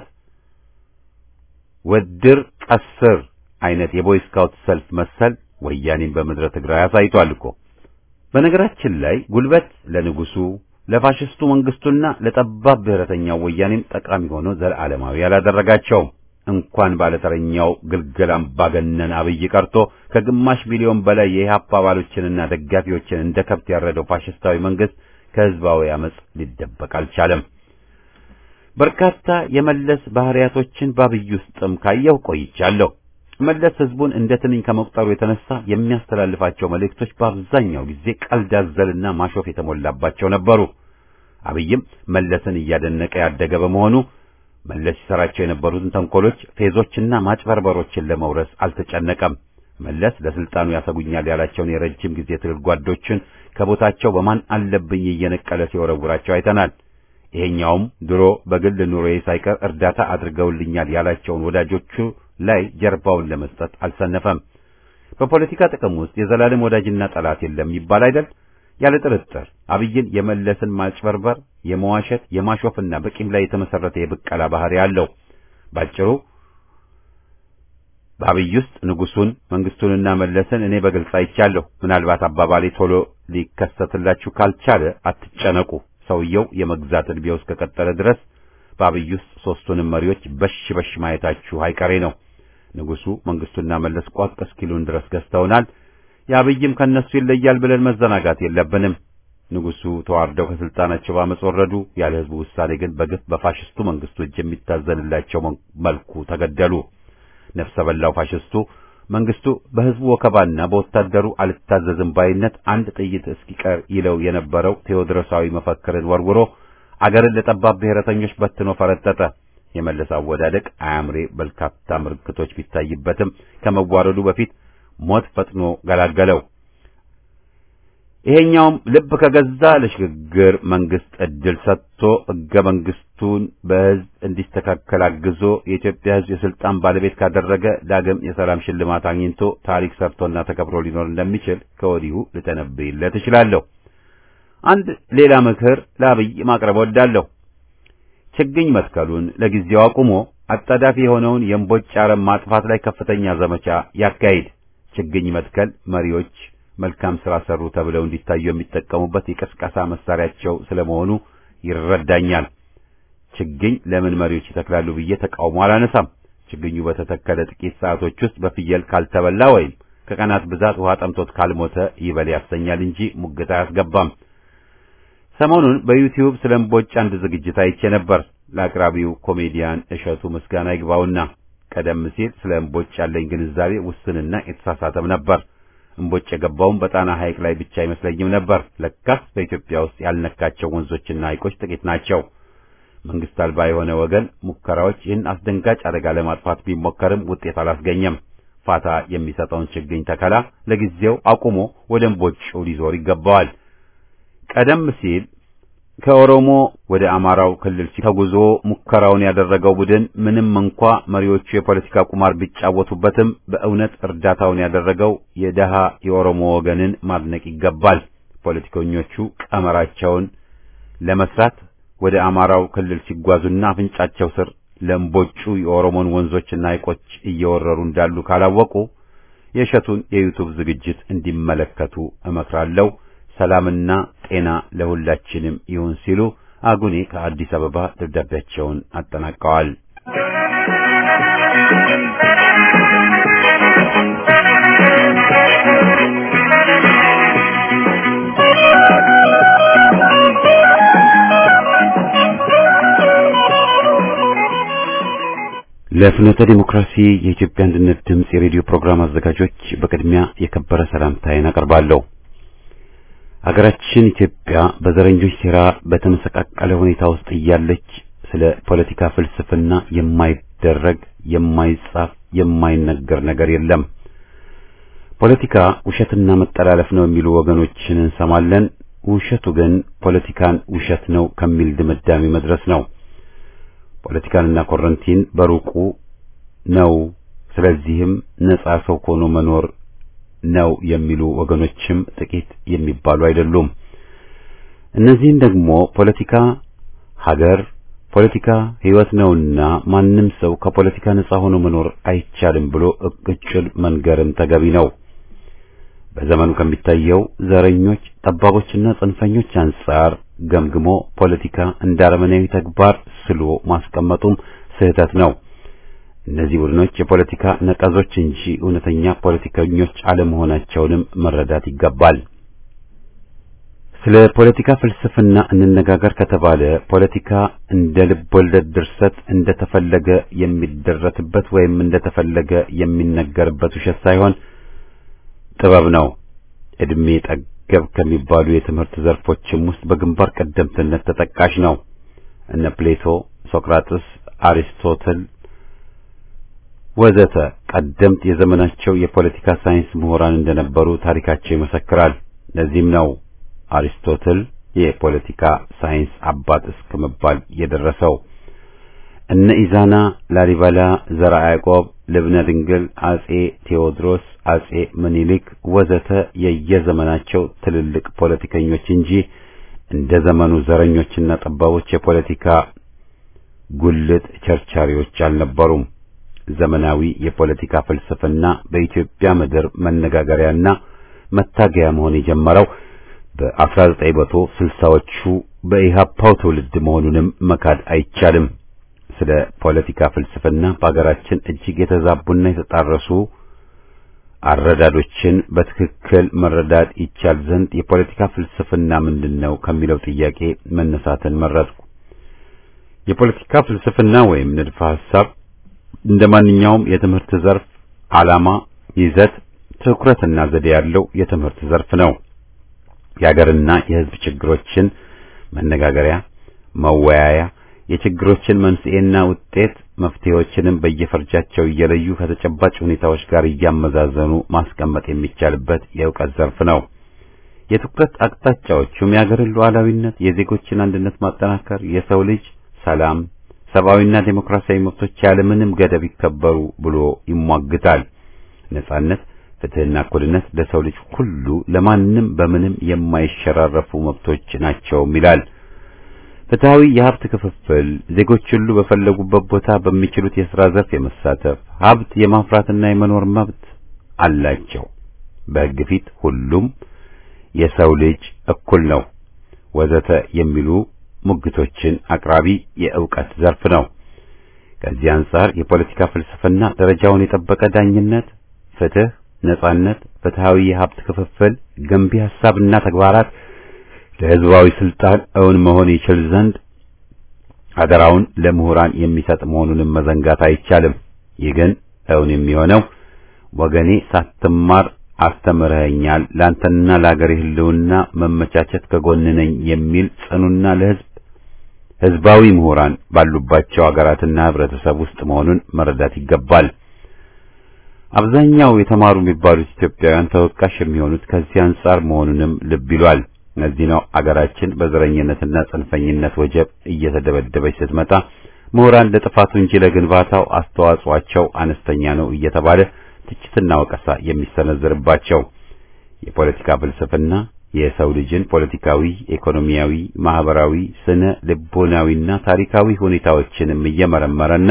A: ወድር ቀስር አይነት የቦይ ስካውት ሰልፍ መሰል ወያኔን በምድረ ትግራይ አሳይቷል እኮ። በነገራችን ላይ ጉልበት ለንጉሱ ለፋሽስቱ መንግስቱና ለጠባብ ብሔረተኛው ወያኔም ጠቃሚ ሆኖ ዘላለማዊ ያላደረጋቸውም። እንኳን ባለተረኛው ግልገል አምባገነን አብይ ቀርቶ ከግማሽ ሚሊዮን በላይ የኢህአፓ አባሎችንና ደጋፊዎችን እንደ ከብት ያረደው ፋሽስታዊ መንግስት ከህዝባዊ አመጽ ሊደበቅ አልቻለም። በርካታ የመለስ ባህሪያቶችን በአብይ ውስጥም ካየው ቆይቻለሁ። መለስ ህዝቡን እንደ ትንኝ ከመቁጠሩ የተነሳ የሚያስተላልፋቸው መልእክቶች በአብዛኛው ጊዜ ቀልድ አዘልና ማሾፍ የተሞላባቸው ነበሩ። አብይም መለስን እያደነቀ ያደገ በመሆኑ መለስ ሲሰራቸው የነበሩትን ተንኮሎች፣ ፌዞችና ማጭበርበሮችን ለመውረስ አልተጨነቀም። መለስ ለስልጣኑ ያሰጉኛል ያላቸውን የረጅም ጊዜ ትግል ጓዶችን ከቦታቸው በማን አለብኝ እየነቀለ ሲወረውራቸው አይተናል። ይሄኛውም ድሮ በግል ኑሮዬ ሳይቀር እርዳታ አድርገውልኛል ያላቸውን ወዳጆቹ ላይ ጀርባውን ለመስጠት አልሰነፈም። በፖለቲካ ጥቅም ውስጥ የዘላለም ወዳጅና ጠላት የለም ይባል አይደል? ያለ ጥርጥር አብይን የመለስን ማጭበርበር፣ የመዋሸት፣ የማሾፍና በቂም ላይ የተመሰረተ የብቀላ ባህሪ አለው። ባጭሩ በአብይ ውስጥ ንጉሱን መንግስቱንና መለስን እኔ በግልጽ አይቻለሁ። ምናልባት አባባሌ ቶሎ ሊከሰትላችሁ ካልቻለ አትጨነቁ። ሰውየው የመግዛት ዕድሜው እስከቀጠለ ድረስ በአብይ ውስጥ ሦስቱንም መሪዎች በሽ በሽ ማየታችሁ አይቀሬ ነው። ንጉሱ መንግስቱና መለስ ቋቅ እስኪሉን ድረስ ገዝተውናል። የአብይም ከነሱ ይለያል ብለን መዘናጋት የለብንም። ንጉሱ ተዋርደው ከስልጣናቸው ባመጽ ወረዱ። ያለ ህዝቡ ውሳኔ ግን በግፍ በፋሽስቱ መንግስቱ እጅ የሚታዘንላቸው መልኩ ተገደሉ። ነፍሰ በላው ፋሽስቱ መንግስቱ በህዝቡ ወከባና በወታደሩ አልታዘዝም ባይነት አንድ ጥይት እስኪቀር ይለው የነበረው ቴዎድሮሳዊ መፈክርን ወርውሮ አገርን ለጠባብ ብሔረተኞች በትኖ ፈረጠጠ። የመለስ አወዳደቅ አያምሬ በርካታ ምልክቶች ቢታይበትም ከመዋረዱ በፊት ሞት ፈጥኖ ገላገለው። ይሄኛውም ልብ ከገዛ ለሽግግር መንግስት እድል ሰጥቶ ህገ መንግስቱን በህዝብ እንዲስተካከል አግዞ የኢትዮጵያ ህዝብ የስልጣን ባለቤት ካደረገ ዳግም የሰላም ሽልማት አግኝቶ ታሪክ ሰርቶና ተከብሮ ሊኖር እንደሚችል ከወዲሁ ልተነብይለት እችላለሁ። አንድ ሌላ ምክር ለአብይ ማቅረብ ወዳለሁ። ችግኝ መትከሉን ለጊዜው አቁሞ አጣዳፊ የሆነውን የእምቦጭ አረም ማጥፋት ላይ ከፍተኛ ዘመቻ ያካሂድ። ችግኝ መትከል መሪዎች መልካም ስራ ሰሩ ተብለው እንዲታዩ የሚጠቀሙበት የቀስቀሳ መሳሪያቸው ስለመሆኑ ይረዳኛል። ችግኝ ለምን መሪዎች ይተክላሉ ብዬ ተቃውሞ አላነሳም። ችግኙ በተተከለ ጥቂት ሰዓቶች ውስጥ በፍየል ካልተበላ ወይም ከቀናት ብዛት ውሃ ጠምቶት ካልሞተ ይበል ያሰኛል እንጂ ሙግት አያስገባም። ሰሞኑን በዩቲዩብ ስለ እምቦጭ አንድ ዝግጅት አይቼ ነበር። ለአቅራቢው ኮሜዲያን እሸቱ ምስጋና ይግባውና ቀደም ሲል ስለ እምቦጭ ያለኝ ግንዛቤ ውስንና የተሳሳተም ነበር። እምቦጭ የገባውም በጣና ሐይቅ ላይ ብቻ አይመስለኝም ነበር። ለካስ በኢትዮጵያ ውስጥ ያልነካቸው ወንዞችና ሐይቆች ጥቂት ናቸው። መንግስት አልባ የሆነ ወገን ሙከራዎች ይህን አስደንጋጭ አደጋ ለማጥፋት ቢሞከርም ውጤት አላስገኘም። ፋታ የሚሰጠውን ችግኝ ተከላ ለጊዜው አቁሞ ወደ እምቦጩ ሊዞር ይገባዋል። ቀደም ሲል ከኦሮሞ ወደ አማራው ክልል ተጉዞ ሙከራውን ያደረገው ቡድን ምንም እንኳ መሪዎቹ የፖለቲካ ቁማር ቢጫወቱበትም በእውነት እርዳታውን ያደረገው የደሃ የኦሮሞ ወገንን ማድነቅ ይገባል። ፖለቲከኞቹ ቀመራቸውን ለመስራት ወደ አማራው ክልል ሲጓዙና አፍንጫቸው ስር ለእምቦጩ የኦሮሞን ወንዞችና ሐይቆች እየወረሩ እንዳሉ ካላወቁ የእሸቱን የዩቱብ ዝግጅት እንዲመለከቱ እመክራለሁ። ሰላምና ጤና ለሁላችንም ይሁን ሲሉ አጉኔ ከአዲስ አበባ ደብዳቤያቸውን አጠናቀዋል። ለፍኖተ ዲሞክራሲ የኢትዮጵያ አንድነት ድምፅ የሬዲዮ ፕሮግራም አዘጋጆች በቅድሚያ የከበረ ሰላምታዬን አቀርባለሁ። ሀገራችን ኢትዮጵያ በዘረኞች ሴራ በተመሰቃቀለ ሁኔታ ውስጥ እያለች ስለ ፖለቲካ ፍልስፍና የማይደረግ የማይጻፍ የማይነገር ነገር የለም። ፖለቲካ ውሸትና መጠላለፍ ነው የሚሉ ወገኖችን እንሰማለን። ውሸቱ ግን ፖለቲካን ውሸት ነው ከሚል ድምዳሜ መድረስ ነው። ፖለቲካንና ኮረንቲን በሩቁ ነው። ስለዚህም ነጻ ሰው ሆኖ መኖር ነው የሚሉ ወገኖችም ጥቂት የሚባሉ አይደሉም። እነዚህን ደግሞ ፖለቲካ ሀገር፣ ፖለቲካ ሕይወት ነውና ማንም ሰው ከፖለቲካ ነጻ ሆኖ መኖር አይቻልም ብሎ እቅጩን መንገርም ተገቢ ነው። በዘመኑ ከሚታየው ዘረኞች፣ ጠባቦችና ጽንፈኞች አንጻር ገምግሞ ፖለቲካ እንደ አረመኔያዊ ተግባር ስሎ ማስቀመጡም ስህተት ነው። እነዚህ ቡድኖች የፖለቲካ ነቀዞች እንጂ እውነተኛ ፖለቲከኞች አለመሆናቸውንም መረዳት ይገባል። ስለ ፖለቲካ ፍልስፍና እንነጋገር ከተባለ ፖለቲካ እንደ ልብ ወለድ ድርሰት እንደተፈለገ የሚደረስበት ወይም እንደተፈለገ የሚነገርበት ውሸት ሳይሆን ጥበብ ነው። እድሜ ጠገብ ከሚባሉ የትምህርት ዘርፎችም ውስጥ በግንባር ቀደምትነት ተጠቃሽ ነው። እነ ፕሌቶ፣ ሶቅራጥስ፣ አሪስቶትል ወዘተ ቀደምት የዘመናቸው የፖለቲካ ሳይንስ ምሁራን እንደነበሩ ታሪካቸው ይመሰክራል። ለዚህም ነው አሪስቶትል የፖለቲካ ሳይንስ አባት እስከ መባል የደረሰው። እነ ኢዛና፣ ላሊበላ፣ ዘርዓ ያዕቆብ፣ ልብነ ድንግል፣ አጼ ቴዎድሮስ፣ አጼ ምኒልክ ወዘተ የየዘመናቸው ትልልቅ ፖለቲከኞች እንጂ እንደ ዘመኑ ዘረኞችና ጠባቦች የፖለቲካ ጉልት ቸርቻሪዎች አልነበሩም። ዘመናዊ የፖለቲካ ፍልስፍና በኢትዮጵያ ምድር መነጋገሪያና መታገያ መሆን የጀመረው በ1960ዎቹ በኢህአፓው ትውልድ መሆኑንም መካድ አይቻልም። ስለ ፖለቲካ ፍልስፍና በአገራችን እጅግ የተዛቡና የተጣረሱ አረዳዶችን በትክክል መረዳት ይቻል ዘንድ የፖለቲካ ፍልስፍና ምንድን ነው ከሚለው ጥያቄ መነሳትን መረጥኩ። የፖለቲካ ፍልስፍና ወይም ንድፈ ሐሳብ እንደ ማንኛውም የትምህርት ዘርፍ ዓላማ፣ ይዘት፣ ትኩረትና ዘዴ ያለው የትምህርት ዘርፍ ነው። የሀገርና የሕዝብ ችግሮችን መነጋገሪያ፣ መወያያ፣ የችግሮችን መንስኤና ውጤት መፍትሄዎችንም በየፈርጃቸው እየለዩ ከተጨባጭ ሁኔታዎች ጋር እያመዛዘኑ ማስቀመጥ የሚቻልበት የእውቀት ዘርፍ ነው። የትኩረት አቅጣጫዎቹም የሀገርን ሉዓላዊነት፣ የዜጎችን አንድነት ማጠናከር፣ የሰው ልጅ ሰላም፣ ሰብአዊና ዴሞክራሲያዊ መብቶች ያለምንም ገደብ ይከበሩ ብሎ ይሟግታል። ነጻነት፣ ፍትህና እኩልነት ለሰው ልጅ ሁሉ ለማንም በምንም የማይሸራረፉ መብቶች ናቸውም ይላል። ፍትሃዊ የሀብት ክፍፍል፣ ዜጎች ሁሉ በፈለጉበት ቦታ በሚችሉት የሥራ ዘርፍ የመሳተፍ ሀብት የማፍራትና የመኖር መብት አላቸው። በሕግ ፊት ሁሉም የሰው ልጅ እኩል ነው ወዘተ የሚሉ ሙግቶችን አቅራቢ የእውቀት ዘርፍ ነው። ከዚህ አንጻር የፖለቲካ ፍልስፍና ደረጃውን የጠበቀ ዳኝነት፣ ፍትህ፣ ነጻነት፣ ፍትሃዊ የሀብት ክፍፍል፣ ገንቢ ሐሳብና ተግባራት ለሕዝባዊ ስልጣን እውን መሆን ይችል ዘንድ አደራውን ለምሁራን የሚሰጥ መሆኑንም መዘንጋት አይቻልም። ይህ ግን እውን የሚሆነው ወገኔ ሳትማር አስተምረኸኛል፣ ላንተና ለአገሬ ሕልውና መመቻቸት ከጎን ነኝ የሚል ጽኑና ለሕዝብ ሕዝባዊ ምሁራን ባሉባቸው አገራትና ህብረተሰብ ውስጥ መሆኑን መረዳት ይገባል። አብዛኛው የተማሩ የሚባሉት ኢትዮጵያውያን ተወቃሽ የሚሆኑት ከዚህ አንጻር መሆኑንም ልብ ይሏል። እነዚህ ነው አገራችን በዘረኝነትና ጽንፈኝነት ወጀብ እየተደበደበች ስትመጣ ምሁራን ለጥፋቱ እንጂ ለግንባታው አስተዋጽኦአቸው አነስተኛ ነው እየተባለ ትችትና ወቀሳ የሚሰነዘርባቸው የፖለቲካ ፍልስፍና የሰው ልጅን ፖለቲካዊ፣ ኢኮኖሚያዊ፣ ማህበራዊ፣ ስነ ልቦናዊና ታሪካዊ ሁኔታዎችንም እየመረመረና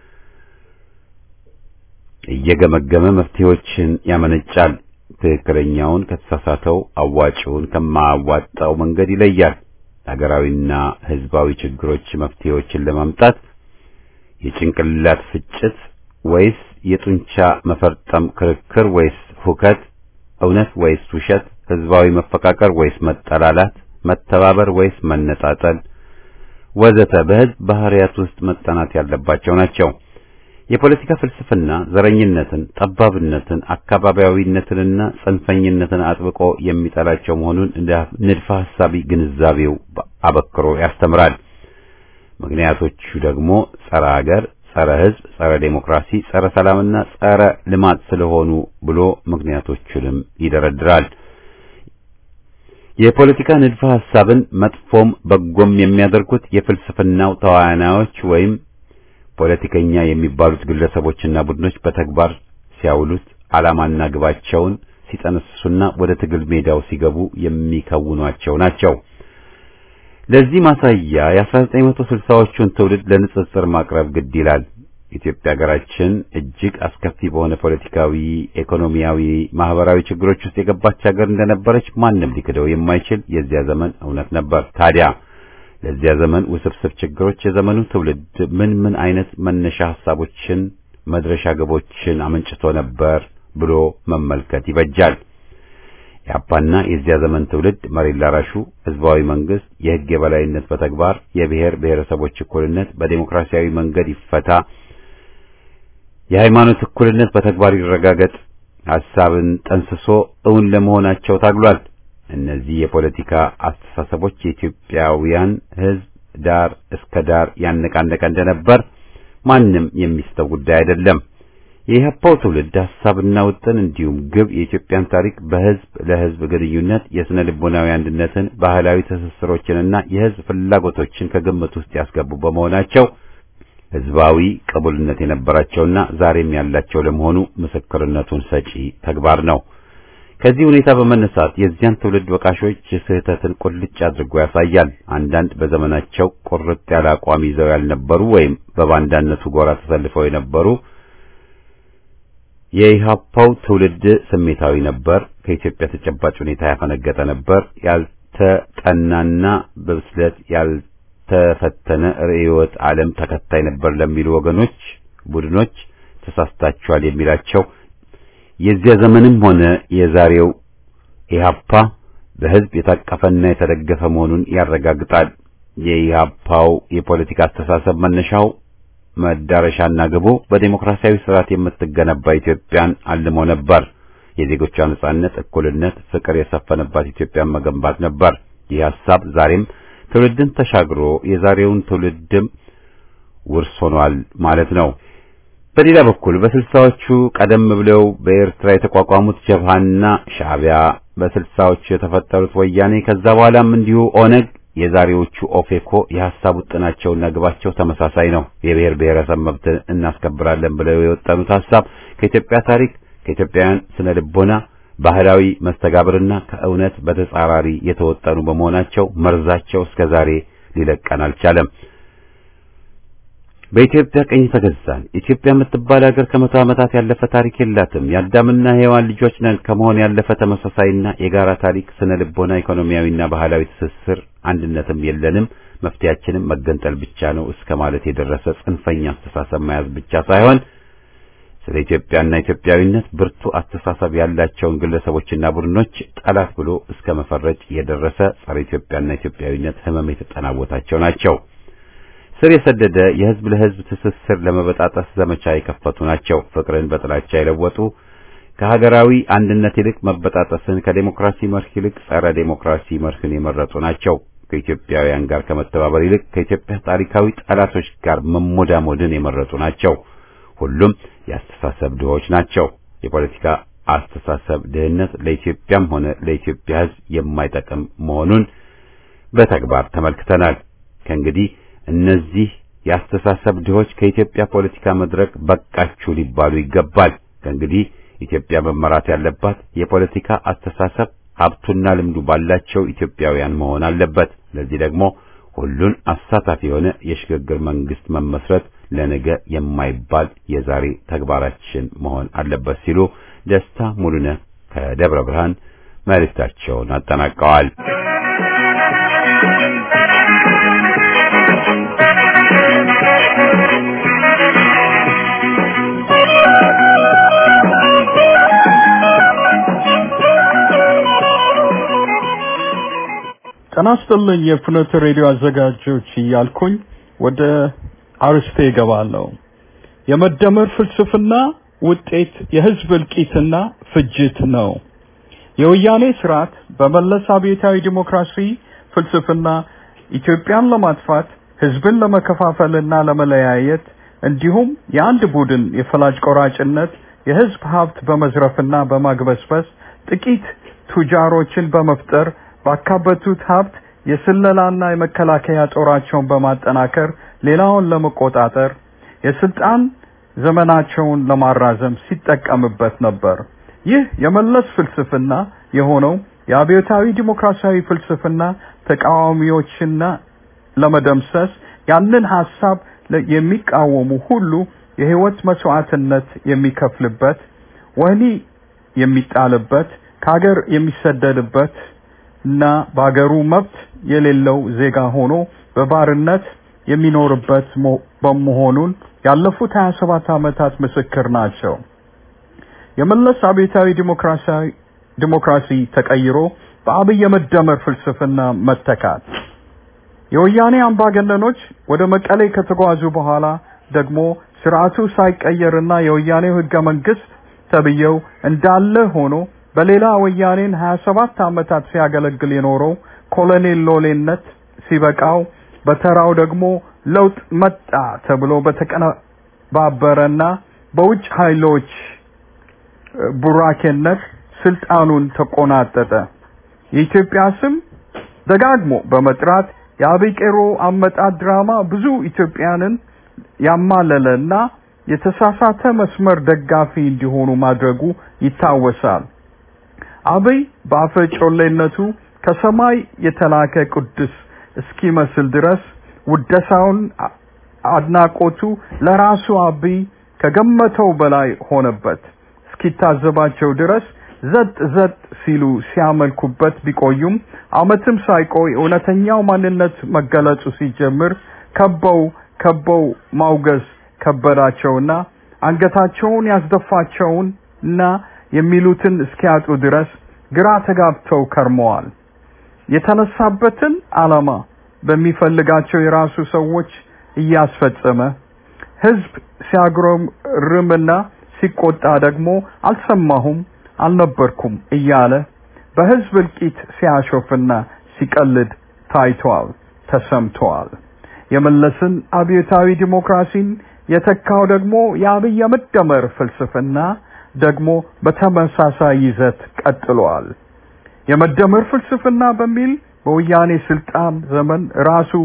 A: እየገመገመ መፍትሄዎችን ያመነጫል። ትክክለኛውን ከተሳሳተው፣ አዋጪውን ከማያዋጣው መንገድ ይለያል። ሀገራዊና ህዝባዊ ችግሮች መፍትሄዎችን ለማምጣት የጭንቅላት ፍጭት ወይስ የጡንቻ መፈርጠም ክርክር ወይስ ሁከት፣ እውነት ወይስ ውሸት፣ ህዝባዊ መፈቃቀር ወይስ መጠላላት፣ መተባበር ወይስ መነጣጠል ወዘተ በህዝብ ባህሪያት ውስጥ መጠናት ያለባቸው ናቸው። የፖለቲካ ፍልስፍና ዘረኝነትን፣ ጠባብነትን፣ አካባቢያዊነትንና ጽንፈኝነትን አጥብቆ የሚጠላቸው መሆኑን እንደ ንድፈ ሐሳቢ ግንዛቤው አበክሮ ያስተምራል። ምክንያቶቹ ደግሞ ጸረ ሀገር፣ ጸረ ህዝብ፣ ጸረ ዴሞክራሲ፣ ጸረ ሰላምና ጸረ ልማት ስለሆኑ ብሎ ምክንያቶቹንም ይደረድራል። የፖለቲካ ንድፈ ሐሳብን መጥፎም በጎም የሚያደርጉት የፍልስፍናው ተዋናዮች ወይም ፖለቲከኛ የሚባሉት ግለሰቦችና ቡድኖች በተግባር ሲያውሉት ዓላማና ግባቸውን ሲጠነስሱና ወደ ትግል ሜዳው ሲገቡ የሚከውኗቸው ናቸው። ለዚህ ማሳያ የ1960ዎቹን ትውልድ ለንጽጽር ማቅረብ ግድ ይላል። ኢትዮጵያ ሀገራችን እጅግ አስከፊ በሆነ ፖለቲካዊ፣ ኢኮኖሚያዊ፣ ማህበራዊ ችግሮች ውስጥ የገባች ሀገር እንደነበረች ማንም ሊክደው የማይችል የዚያ ዘመን እውነት ነበር። ታዲያ ለዚያ ዘመን ውስብስብ ችግሮች የዘመኑ ትውልድ ምን ምን አይነት መነሻ ሐሳቦችን፣ መድረሻ ግቦችን አመንጭቶ ነበር ብሎ መመልከት ይበጃል። የአፓና የዚያ ዘመን ትውልድ መሬት ላራሹ ህዝባዊ መንግስት፣ የህግ የበላይነት በተግባር የብሔር ብሔረሰቦች እኩልነት በዴሞክራሲያዊ መንገድ ይፈታ፣ የሃይማኖት እኩልነት በተግባር ይረጋገጥ ሐሳብን ጠንስሶ እውን ለመሆናቸው ታግሏል። እነዚህ የፖለቲካ አስተሳሰቦች የኢትዮጵያውያን ህዝብ ዳር እስከ ዳር ያነቃነቀ እንደነበር ማንም የሚስተው ጉዳይ አይደለም። የኢህአፓው ትውልድ ሐሳብና ውጥን እንዲሁም ግብ የኢትዮጵያን ታሪክ በህዝብ ለህዝብ ግንኙነት የስነ ልቦናዊ አንድነትን፣ ባህላዊ ትስስሮችንና የህዝብ ፍላጎቶችን ከግምት ውስጥ ያስገቡ በመሆናቸው ህዝባዊ ቅቡልነት የነበራቸውና ዛሬም ያላቸው ለመሆኑ ምስክርነቱን ሰጪ ተግባር ነው። ከዚህ ሁኔታ በመነሳት የዚያን ትውልድ ወቃሾች ስህተትን ቁልጭ አድርጎ ያሳያል። አንዳንድ በዘመናቸው ቁርጥ ያለ አቋም ይዘው ያልነበሩ ወይም በባንዳነቱ ጎራ ተሰልፈው የነበሩ የኢህአፓው ትውልድ ስሜታዊ ነበር፣ ከኢትዮጵያ ተጨባጭ ሁኔታ ያፈነገጠ ነበር፣ ያልተጠናና በብስለት ያልተፈተነ ርዕዮተ ዓለም ተከታይ ነበር ለሚሉ ወገኖች፣ ቡድኖች ተሳስታችኋል የሚላቸው የዚያ ዘመንም ሆነ የዛሬው ኢህአፓ በህዝብ የታቀፈና የተደገፈ መሆኑን ያረጋግጣል። የኢህአፓው የፖለቲካ አስተሳሰብ መነሻው መዳረሻና ግቡ በዴሞክራሲያዊ ስርዓት የምትገነባ ኢትዮጵያን አልሞ ነበር። የዜጎቿ ነጻነት፣ እኩልነት፣ ፍቅር የሰፈነባት ኢትዮጵያን መገንባት ነበር። ይህ ሐሳብ ዛሬም ትውልድን ተሻግሮ የዛሬውን ትውልድም ውርስ ሆኗል ማለት ነው። በሌላ በኩል በስልሳዎቹ ቀደም ብለው በኤርትራ የተቋቋሙት ጀብሃና ሻዕቢያ፣ በስልሳዎቹ የተፈጠሩት ወያኔ፣ ከዛ በኋላም እንዲሁ ኦነግ የዛሬዎቹ ኦፌኮ የሐሳብ ውጥናቸውና ግባቸው ተመሳሳይ ነው። የብሔር ብሔረሰብ መብት እናስከብራለን ብለው የወጠኑት ሐሳብ ከኢትዮጵያ ታሪክ፣ ከኢትዮጵያውያን ስነ ልቦና፣ ባህላዊ መስተጋብርና ከእውነት በተጻራሪ የተወጠኑ በመሆናቸው መርዛቸው እስከ ዛሬ ሊለቀን አልቻለም። በኢትዮጵያ ቀኝ ተገዛን። ኢትዮጵያ የምትባል ሀገር ከመቶ ዓመታት ያለፈ ታሪክ የላትም። የአዳምና ሔዋን ልጆች ነን ከመሆን ያለፈ ተመሳሳይና የጋራ ታሪክ፣ ስነ ልቦና፣ ኢኮኖሚያዊና ባህላዊ ትስስር አንድነትም የለንም። መፍትያችንም መገንጠል ብቻ ነው እስከ ማለት የደረሰ ጽንፈኛ አስተሳሰብ መያዝ ብቻ ሳይሆን ስለ ኢትዮጵያና ኢትዮጵያዊነት ብርቱ አስተሳሰብ ያላቸውን ግለሰቦችና ቡድኖች ጠላት ብሎ እስከ መፈረጅ የደረሰ ጸረ ኢትዮጵያና ኢትዮጵያዊነት ሕመም የተጠናወታቸው ናቸው። ስር የሰደደ የህዝብ ለህዝብ ትስስር ለመበጣጠስ ዘመቻ የከፈቱ ናቸው። ፍቅርን በጥላቻ የለወጡ ከሀገራዊ አንድነት ይልቅ መበጣጠስን፣ ከዴሞክራሲ መርህ ይልቅ ጸረ ዴሞክራሲ መርህን የመረጡ ናቸው። ከኢትዮጵያውያን ጋር ከመተባበር ይልቅ ከኢትዮጵያ ታሪካዊ ጠላቶች ጋር መሞዳሞድን የመረጡ ናቸው። ሁሉም የአስተሳሰብ ድሆች ናቸው። የፖለቲካ አስተሳሰብ ድህነት ለኢትዮጵያም ሆነ ለኢትዮጵያ ህዝብ የማይጠቅም መሆኑን በተግባር ተመልክተናል። ከእንግዲህ እነዚህ የአስተሳሰብ ድሆች ከኢትዮጵያ ፖለቲካ መድረክ በቃችሁ ሊባሉ ይገባል። ከእንግዲህ ኢትዮጵያ መመራት ያለባት የፖለቲካ አስተሳሰብ ሀብቱና ልምዱ ባላቸው ኢትዮጵያውያን መሆን አለበት። ለዚህ ደግሞ ሁሉን አሳታፊ የሆነ የሽግግር መንግስት መመስረት ለነገ የማይባል የዛሬ ተግባራችን መሆን አለበት ሲሉ ደስታ ሙሉነህ ከደብረ ብርሃን መልእክታቸውን አጠናቀዋል።
D: ጤና ይስጥልኝ የፍኖተ ሬዲዮ አዘጋጆች እያልኩኝ ወደ አርስቴ እገባለሁ። የመደመር ፍልስፍና ውጤት የህዝብ እልቂትና ፍጅት ነው። የወያኔ ስርዓት በመለስ አብዮታዊ ዲሞክራሲ ፍልስፍና ኢትዮጵያን ለማጥፋት ህዝብን ለመከፋፈልና ለመለያየት እንዲሁም የአንድ ቡድን የፈላጭ ቆራጭነት የህዝብ ሀብት በመዝረፍና በማግበስበስ ጥቂት ቱጃሮችን በመፍጠር ባካበቱት ሀብት የስለላና የመከላከያ ጦራቸውን በማጠናከር ሌላውን ለመቆጣጠር የስልጣን ዘመናቸውን ለማራዘም ሲጠቀምበት ነበር። ይህ የመለስ ፍልስፍና የሆነው የአብዮታዊ ዲሞክራሲያዊ ፍልስፍና ተቃዋሚዎችና ለመደምሰስ ያንን ሀሳብ የሚቃወሙ ሁሉ የህይወት መስዋዕትነት የሚከፍልበት፣ ወህኒ የሚጣልበት፣ ከሀገር የሚሰደድበት እና በአገሩ መብት የሌለው ዜጋ ሆኖ በባርነት የሚኖርበት በመሆኑን ያለፉት 27 ዓመታት ምስክር ናቸው። የመለስ አብዮታዊ ዲሞክራሲያዊ ዲሞክራሲ ተቀይሮ በአብይ የመደመር ፍልስፍና መተካት የወያኔ አምባገነኖች ወደ መቀሌ ከተጓዙ በኋላ ደግሞ ስርዓቱ ሳይቀየርና የወያኔው ህገ መንግስት ተብየው እንዳለ ሆኖ በሌላ ወያኔን 27 ዓመታት ሲያገለግል የኖረው ኮሎኔል ሎሌነት ሲበቃው በተራው ደግሞ ለውጥ መጣ ተብሎ በተቀነባበረና በውጭ ኃይሎች ቡራኬነት ስልጣኑን ተቆናጠጠ። የኢትዮጵያ ስም ደጋግሞ በመጥራት የአብይ ቄሮ አመጣጥ ድራማ ብዙ ኢትዮጵያንን ያማለለና የተሳሳተ መስመር ደጋፊ እንዲሆኑ ማድረጉ ይታወሳል። አብይ በአፈ ጮሌነቱ ከሰማይ የተላከ ቅዱስ እስኪመስል ድረስ ውደሳውን አድናቆቱ ለራሱ አብይ ከገመተው በላይ ሆነበት። እስኪታዘባቸው ድረስ ዘጥ ዘጥ ሲሉ ሲያመልኩበት ቢቆዩም ዓመትም ሳይቆይ እውነተኛው ማንነት መገለጹ ሲጀምር ከበው ከበው ማውገዝ ከበዳቸውና አንገታቸውን ያስደፋቸውና የሚሉትን እስኪያጡ ድረስ ግራ ተጋብተው ከርመዋል። የተነሳበትን ዓላማ በሚፈልጋቸው የራሱ ሰዎች እያስፈጸመ ህዝብ ሲያጉረመርምና ሲቆጣ ደግሞ አልሰማሁም አልነበርኩም እያለ በህዝብ እልቂት ሲያሾፍና ሲቀልድ ታይቷል፣ ተሰምቷል። የመለስን አብዮታዊ ዲሞክራሲን የተካው ደግሞ የአብይ የመደመር ፍልስፍና ደግሞ በተመሳሳይ ይዘት ቀጥሏል። የመደመር ፍልስፍና በሚል በወያኔ ስልጣን ዘመን ራሱ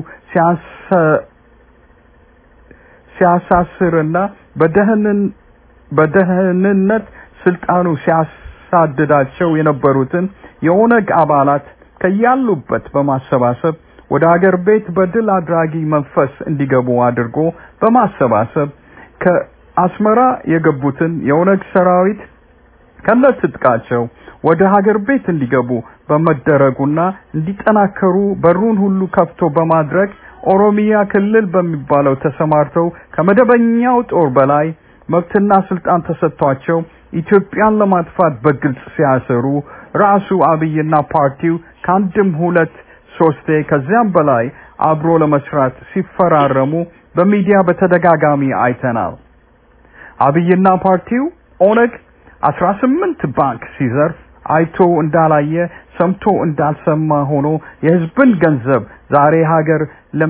D: ሲያሳስርና በደህንን በደህንነት ስልጣኑ ሲያሳድዳቸው የነበሩትን የኦነግ አባላት ከያሉበት በማሰባሰብ ወደ አገር ቤት በድል አድራጊ መንፈስ እንዲገቡ አድርጎ በማሰባሰብ ከአስመራ የገቡትን የኦነግ ሰራዊት ከነትጥቃቸው ወደ ሀገር ቤት እንዲገቡ በመደረጉና እንዲጠናከሩ በሩን ሁሉ ከፍቶ በማድረግ ኦሮሚያ ክልል በሚባለው ተሰማርተው ከመደበኛው ጦር በላይ መብትና ስልጣን ተሰጥቷቸው ኢትዮጵያን ለማጥፋት በግልጽ ሲያሰሩ ራሱ አብይና ፓርቲው ከአንድም ሁለት ሶስቴ ከዚያም በላይ አብሮ ለመስራት ሲፈራረሙ በሚዲያ በተደጋጋሚ አይተናል። አብይና ፓርቲው ኦነግ አስራ ስምንት ባንክ ሲዘርፍ አይቶ እንዳላየ ሰምቶ እንዳልሰማ ሆኖ የህዝብን ገንዘብ ዛሬ ሀገር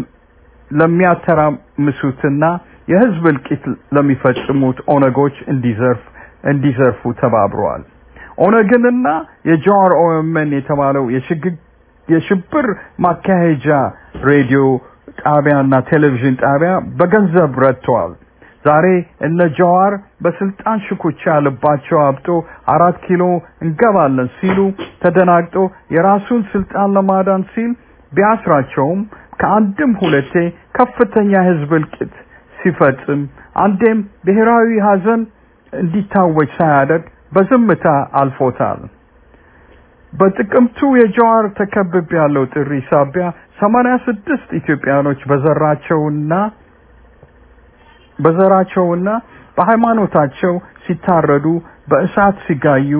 D: ለሚያተራምሱትና የህዝብ እልቂት ለሚፈጽሙት ኦነጎች እንዲዘርፍ እንዲዘርፉ ተባብረዋል። ኦነግንና የጃዋር ኦኤምኤን የተባለው የሽብር ማካሄጃ ሬዲዮ ጣቢያና ቴሌቪዥን ጣቢያ በገንዘብ ረድተዋል። ዛሬ እነ ጃዋር በስልጣን ሽኩቻ ልባቸው አብጦ አራት ኪሎ እንገባለን ሲሉ ተደናግጦ የራሱን ስልጣን ለማዳን ሲል ቢያስራቸውም ከአንድም ሁለቴ ከፍተኛ ህዝብ እልቂት ሲፈጽም አንዴም ብሔራዊ ሀዘን እንዲታወጅ ሳያደርግ በዝምታ አልፎታል። በጥቅምቱ የጃዋር ተከብብ ያለው ጥሪ ሳቢያ ሰማንያ ስድስት ኢትዮጵያኖች በዘራቸውና በዘራቸውና በሃይማኖታቸው ሲታረዱ በእሳት ሲጋዩ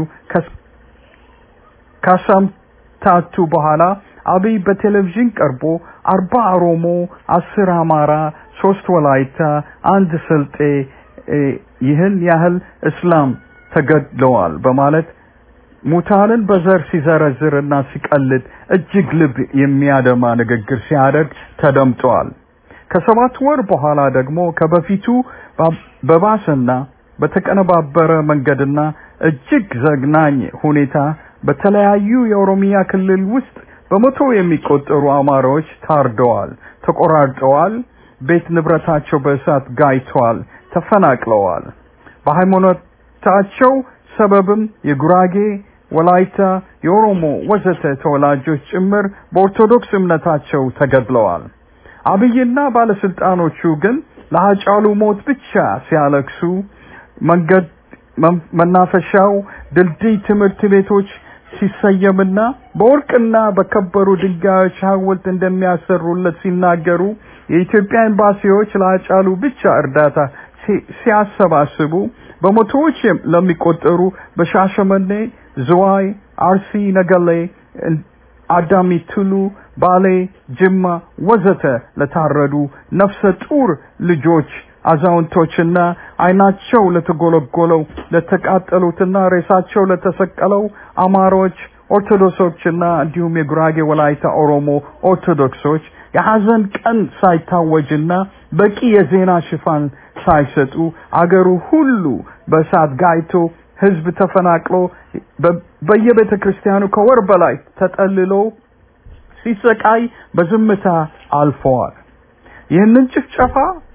D: ካሳምታቱ በኋላ አብይ በቴሌቪዥን ቀርቦ አርባ ኦሮሞ፣ አስር አማራ፣ ሶስት ወላይታ፣ አንድ ስልጤ ይህን ያህል እስላም ተገድለዋል በማለት ሙታንን በዘር ሲዘረዝርና ሲቀልድ እጅግ ልብ የሚያደማ ንግግር ሲያደርግ ተደምጧል። ከሰባት ወር በኋላ ደግሞ ከበፊቱ በባሰና በተቀነባበረ መንገድና እጅግ ዘግናኝ ሁኔታ በተለያዩ የኦሮሚያ ክልል ውስጥ በመቶ የሚቆጠሩ አማራዎች ታርደዋል፣ ተቆራርጠዋል፣ ቤት ንብረታቸው በእሳት ጋይተዋል፣ ተፈናቅለዋል። በሃይማኖታቸው ሰበብም የጉራጌ፣ ወላይታ፣ የኦሮሞ ወዘተ ተወላጆች ጭምር በኦርቶዶክስ እምነታቸው ተገድለዋል። አብይና ባለስልጣኖቹ ግን ለሀጫሉ ሞት ብቻ ሲያለቅሱ መንገድ መናፈሻው ድልድይ ትምህርት ቤቶች ሲሰየምና በወርቅና በከበሩ ድንጋዮች ሐውልት እንደሚያሰሩለት ሲናገሩ የኢትዮጵያ ኤምባሲዎች ለሀጫሉ ብቻ እርዳታ ሲያሰባስቡ በመቶዎች ለሚቆጠሩ በሻሸመኔ፣ ዝዋይ፣ አርሲ፣ ነገሌ፣ አዳሚ ቱሉ፣ ባሌ፣ ጅማ ወዘተ ለታረዱ ነፍሰ ጡር ልጆች አዛውንቶችና አይናቸው ለተጎለጎለው ለተቃጠሉትና ሬሳቸው ለተሰቀለው አማሮች ኦርቶዶክሶችና እንዲሁም የጉራጌ ወላይታ ኦሮሞ ኦርቶዶክሶች የሐዘን ቀን ሳይታወጅና በቂ የዜና ሽፋን ሳይሰጡ አገሩ ሁሉ በእሳት ጋይቶ ህዝብ ተፈናቅሎ በየቤተ ክርስቲያኑ ከወር በላይ ተጠልሎ ሲሰቃይ በዝምታ አልፈዋል። ይህንን ጭፍጨፋ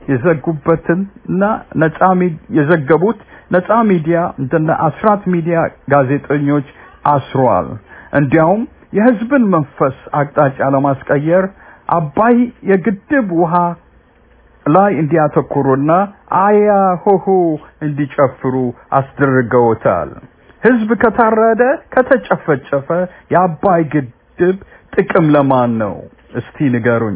D: የዘጉበትና ነጻ የዘገቡት ነጻ ሚዲያ እንደነ አስራት ሚዲያ ጋዜጠኞች አስሯል። እንዲያውም የህዝብን መንፈስ አቅጣጫ ለማስቀየር አባይ የግድብ ውሃ ላይ እንዲያተኩሩና አያ ሆሆ እንዲጨፍሩ አስደርገውታል። ህዝብ ከታረደ ከተጨፈጨፈ የአባይ ግድብ ጥቅም ለማን ነው? እስቲ ንገሩኝ።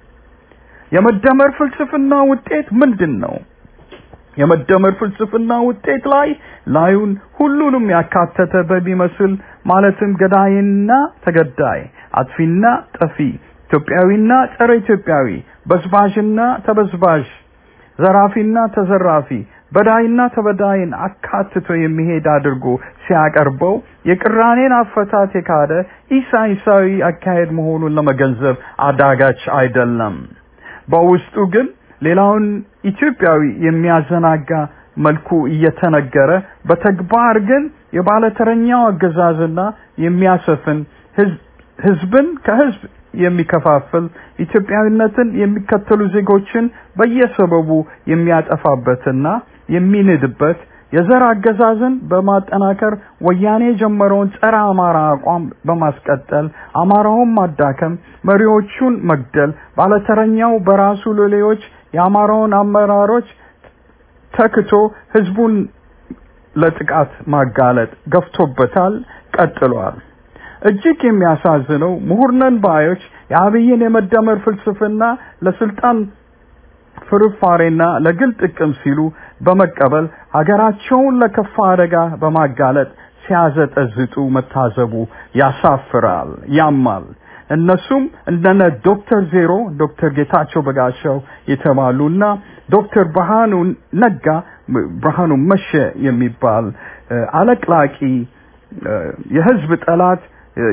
D: የመደመር ፍልስፍና ውጤት ምንድን ነው? የመደመር ፍልስፍና ውጤት ላይ ላዩን ሁሉንም ያካተተ በሚመስል ማለትም ገዳይና ተገዳይ፣ አጥፊና ጠፊ፣ ኢትዮጵያዊና ጸረ ኢትዮጵያዊ፣ በዝባዥና ተበዝባዥ፣ ዘራፊና ተዘራፊ፣ በዳይና ተበዳይን አካትቶ የሚሄድ አድርጎ ሲያቀርበው የቅራኔን አፈታት የካደ ኢሳይሳዊ አካሄድ መሆኑን ለመገንዘብ አዳጋች አይደለም። በውስጡ ግን ሌላውን ኢትዮጵያዊ የሚያዘናጋ መልኩ እየተነገረ በተግባር ግን የባለተረኛው አገዛዝና የሚያሰፍን ህዝብን ከህዝብ የሚከፋፍል ኢትዮጵያዊነትን የሚከተሉ ዜጎችን በየሰበቡ የሚያጠፋበትና የሚንድበት የዘር አገዛዝን በማጠናከር ወያኔ የጀመረውን ጸረ አማራ አቋም በማስቀጠል አማራውን ማዳከም፣ መሪዎቹን መግደል፣ ባለተረኛው በራሱ ሎሌዎች የአማራውን አመራሮች ተክቶ ህዝቡን ለጥቃት ማጋለጥ ገፍቶበታል፣ ቀጥሏል። እጅግ የሚያሳዝነው ምሁርነን ባዮች የአብይን የመደመር ፍልስፍና ለስልጣን ፍርፋሬና ለግል ጥቅም ሲሉ በመቀበል ሀገራቸውን ለከፋ አደጋ በማጋለጥ ሲያዘጠዝጡ መታዘቡ ያሳፍራል፣ ያማል። እነሱም እንደነ ዶክተር ዜሮ ዶክተር ጌታቸው በጋሻው የተባሉና ዶክተር ብርሃኑ ነጋ ብርሃኑ መሸ የሚባል አለቅላቂ የህዝብ ጠላት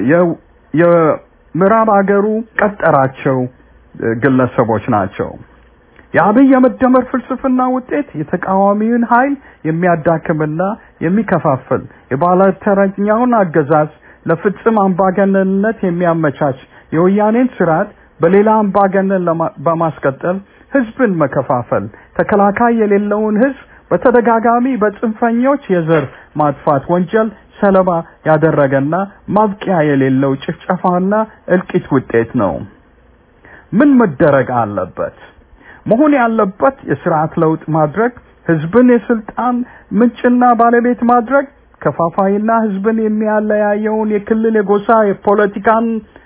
D: የምዕራብ አገሩ ቀጠራቸው ግለሰቦች ናቸው። የአብይ የመደመር ፍልስፍና ውጤት የተቃዋሚውን ኃይል የሚያዳክምና የሚከፋፍል የባለተረኛውን አገዛዝ ለፍጽም አምባገነንነት የሚያመቻች የወያኔን ስርዓት በሌላ አምባገነን በማስቀጠል ህዝብን መከፋፈል፣ ተከላካይ የሌለውን ህዝብ በተደጋጋሚ በጽንፈኞች የዘር ማጥፋት ወንጀል ሰለባ ያደረገና ማብቂያ የሌለው ጭፍጨፋና እልቂት ውጤት ነው። ምን መደረግ አለበት? መሆን ያለበት የስርዓት ለውጥ ማድረግ፣ ህዝብን የስልጣን ምንጭና ባለቤት ማድረግ፣ ከፋፋይና ህዝብን የሚያለያየውን የክልል የጎሳ የፖለቲካን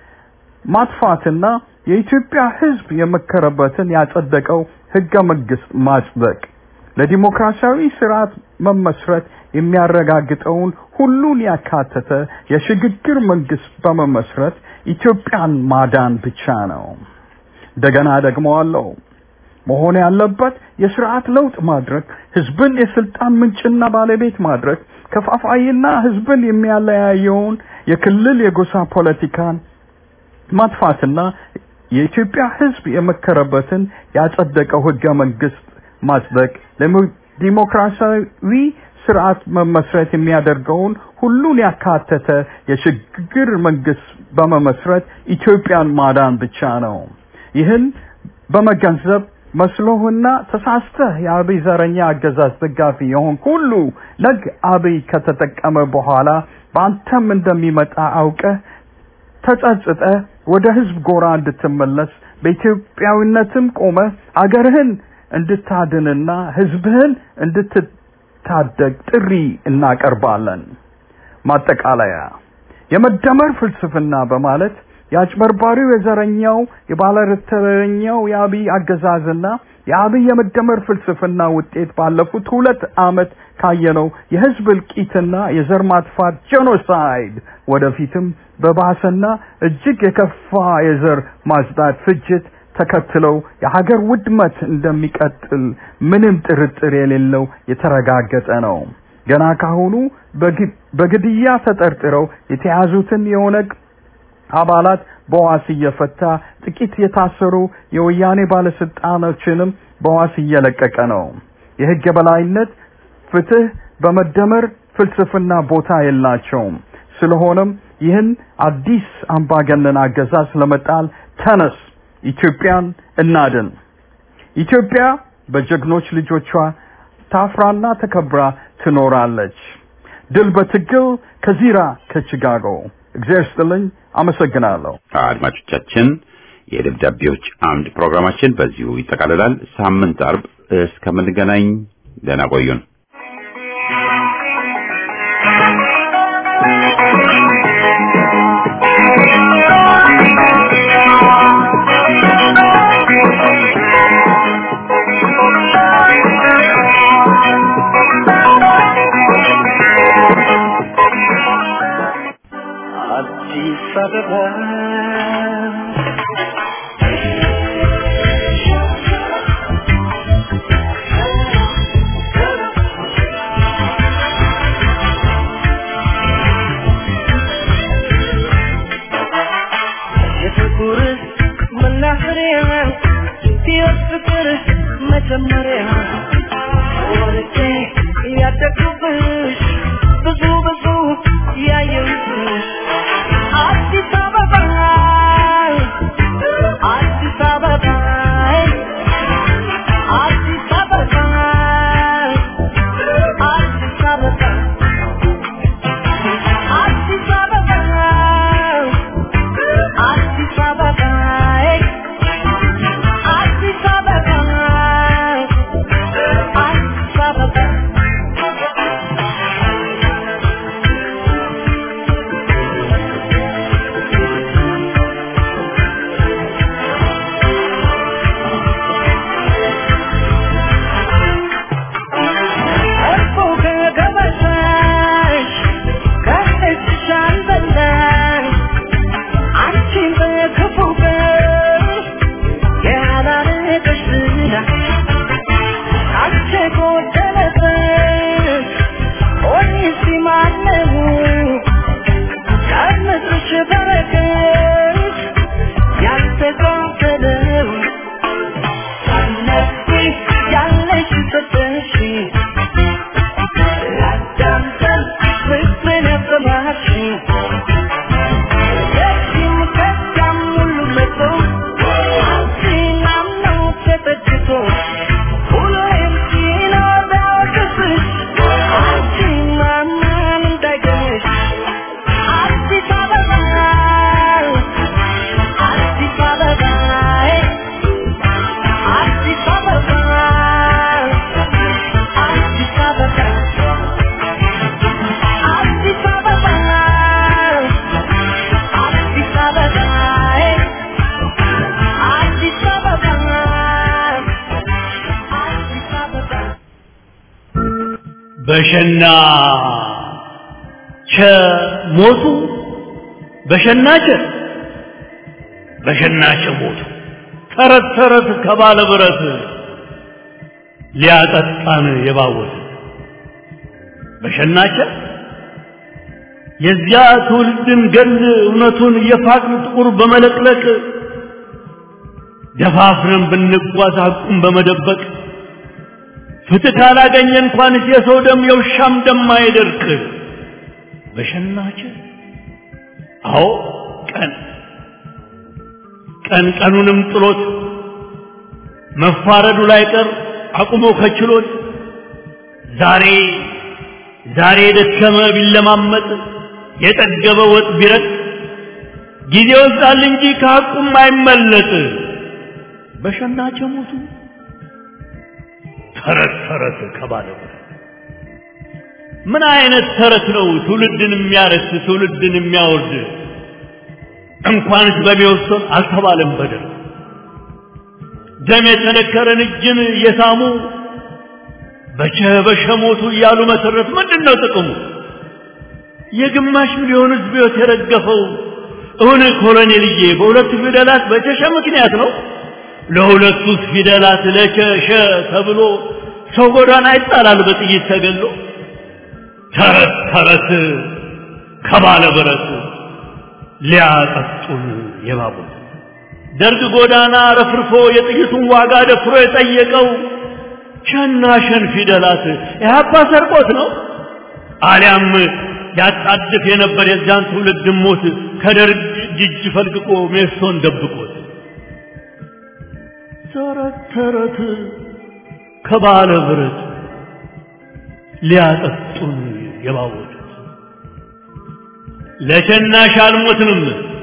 D: ማጥፋትና የኢትዮጵያ ህዝብ የመከረበትን ያጸደቀው ህገ መንግስት ማጽደቅ ለዲሞክራሲያዊ ስርዓት መመስረት የሚያረጋግጠውን ሁሉን ያካተተ የሽግግር መንግስት በመመስረት ኢትዮጵያን ማዳን ብቻ ነው። እንደገና ደግመዋለሁ። መሆን ያለበት የስርዓት ለውጥ ማድረግ፣ ህዝብን የስልጣን ምንጭና ባለቤት ማድረግ፣ ከፋፋይና ህዝብን የሚያለያየውን የክልል የጎሳ ፖለቲካን ማጥፋትና የኢትዮጵያ ህዝብ የመከረበትን ያጸደቀው ህገ መንግስት ማጽደቅ ለዲሞክራሲያዊ ስርዓት መመስረት የሚያደርገውን ሁሉን ያካተተ የሽግግር መንግስት በመመስረት ኢትዮጵያን ማዳን ብቻ ነው። ይህን በመገንዘብ መስሎህና ተሳስተህ የአብይ ዘረኛ አገዛዝ ደጋፊ የሆን ሁሉ ነግ አብይ ከተጠቀመ በኋላ በአንተም እንደሚመጣ አውቀህ ተጸጽጠህ ወደ ህዝብ ጎራ እንድትመለስ በኢትዮጵያዊነትም ቆመህ አገርህን እንድታድንና ህዝብህን እንድትታደግ ጥሪ እናቀርባለን። ማጠቃለያ የመደመር ፍልስፍና በማለት የአጭበርባሪው የዘረኛው የባለተረኛው የአብይ አገዛዝና የአብይ የመደመር ፍልስፍና ውጤት ባለፉት ሁለት ዓመት ካየነው የህዝብ እልቂትና የዘር ማጥፋት ጄኖሳይድ ወደፊትም በባሰና እጅግ የከፋ የዘር ማጽዳት ፍጅት ተከትለው የሀገር ውድመት እንደሚቀጥል ምንም ጥርጥር የሌለው የተረጋገጠ ነው። ገና ካሁኑ በግድያ ተጠርጥረው የተያዙትን የኦነግ አባላት በዋስ እየፈታ ጥቂት የታሰሩ የወያኔ ባለስልጣኖችንም በዋስ እየለቀቀ ነው። የህግ የበላይነት፣ ፍትህ በመደመር ፍልስፍና ቦታ የላቸውም። ስለሆነም ይህን አዲስ አምባገነን አገዛዝ ለመጣል ተነስ፣ ኢትዮጵያን እናድን። ኢትዮጵያ በጀግኖች ልጆቿ ታፍራና ተከብራ ትኖራለች። ድል በትግል ከዚራ ከቺካጎ። እግዚአብሔር ይስጥልኝ። አመሰግናለሁ።
A: አድማጮቻችን የደብዳቤዎች አምድ ፕሮግራማችን በዚሁ ይጠቃልላል። ሳምንት አርብ እስከምንገናኝ ደህና ቆዩን።
C: አዲስ አበባ የፍቅር መናኸሪያ ሕይወት ፍቅር መጀመሪያ ወርቄ ያደግኩብሽ ብዙ ብዙ ያየሁብሽ አዲስ አበባ አዲስ አበባ አዲስ አበባ አዲስ አበባ አዲስ አበባ አዲስ አበባ አዲስ አበባ አዲስ አበባ እኮ ከገበታሽ ከእጅሽ አልበላሽ አንቺን በክፉ ቀን ያላረገሽ ዝና አንቺ ጎደለበት ኦኒስ ማነው ከምድርሽ በረከት ያልተካፈለው ሳነፊ ያለሽ ሰጠሽ ላዳምጠን ፍቅርን ያሰማሽኝ የዚህም ከዚያም ሁሉ መጥቶ አንቺን አምኖ ተጠግቶ ሁሌም ሲኖር ቢያወቅስሽ አንቺን ማመን እንዳይገኝሽ አዲስ አበባ አዲስ አበባ አዲስ አበባ አዲስ አበባ አዲስ አበባ አዲስ አበባ አዲስ አበባ አዲስ አበባ
E: በሸና ቸ ሞቱ በሸና ቸ በሸና ቸ ሞቱ ተረት ተረት ከባለ ብረት ሊያጠጣን የባወት በሸናቸ የዚያ ትውልድን ገል እውነቱን የፋቅን ጥቁር በመለቅለቅ ደፋፍረን ብንጓዝ ሐቁን በመደበቅ ፍትህ ካላገኘ እንኳንስ የሰው ደም የውሻም ደም አይደርቅ በሸናቸ አዎ ቀን ቀን ቀኑንም ጥሎት መፋረዱ ላይ ቀር አቁሞ ከችሎት ዛሬ ዛሬ የደከመ ቢለማመጥ የጠገበ ወጥ ቢረጥ ጊዜ ወስዳል እንጂ ከሐቁም አይመለጥ በሸናቸው ሞቱ ተረት ተረት ከባለ ምን አይነት ተረት ነው ትውልድን የሚያረስ ትውልድን የሚያወርድ እንኳንስ በሚወሰን አልተባለም በደል ደም የተነከረን እጅን የሳሙ በቸ በሸ ሞቱ እያሉ መሰረት ምንድን ነው ጥቅሙ የግማሽ ሚሊዮን ህዝብ ህይወት የረገፈው እውን ኮሎኔልዬ በሁለቱ ፊደላት በቸሸ ምክንያት ነው ለሁለቱ ፊደላት ለቸሸ ተብሎ ሰው ጎዳና ይጣላል በጥይት ተገሎ ተረት ተረት ከባለ ብረት ሊያጠጡን የባቡት ደርግ ጎዳና ረፍርፎ የጥይቱን ዋጋ ደፍሮ የጠየቀው ሸና ሸን ፊደላት ኢህአፓ ሰርቆት ነው አሊያም ያጣድፍ የነበር የዚያን ትውልድ ሞት ከደርግ ጅጅ ፈልቅቆ ሜሶን ደብቆት ተረት ተረት ከባለ ብረት ሊያጠጡን የባወጡት ለሸናሽ አልሞትንም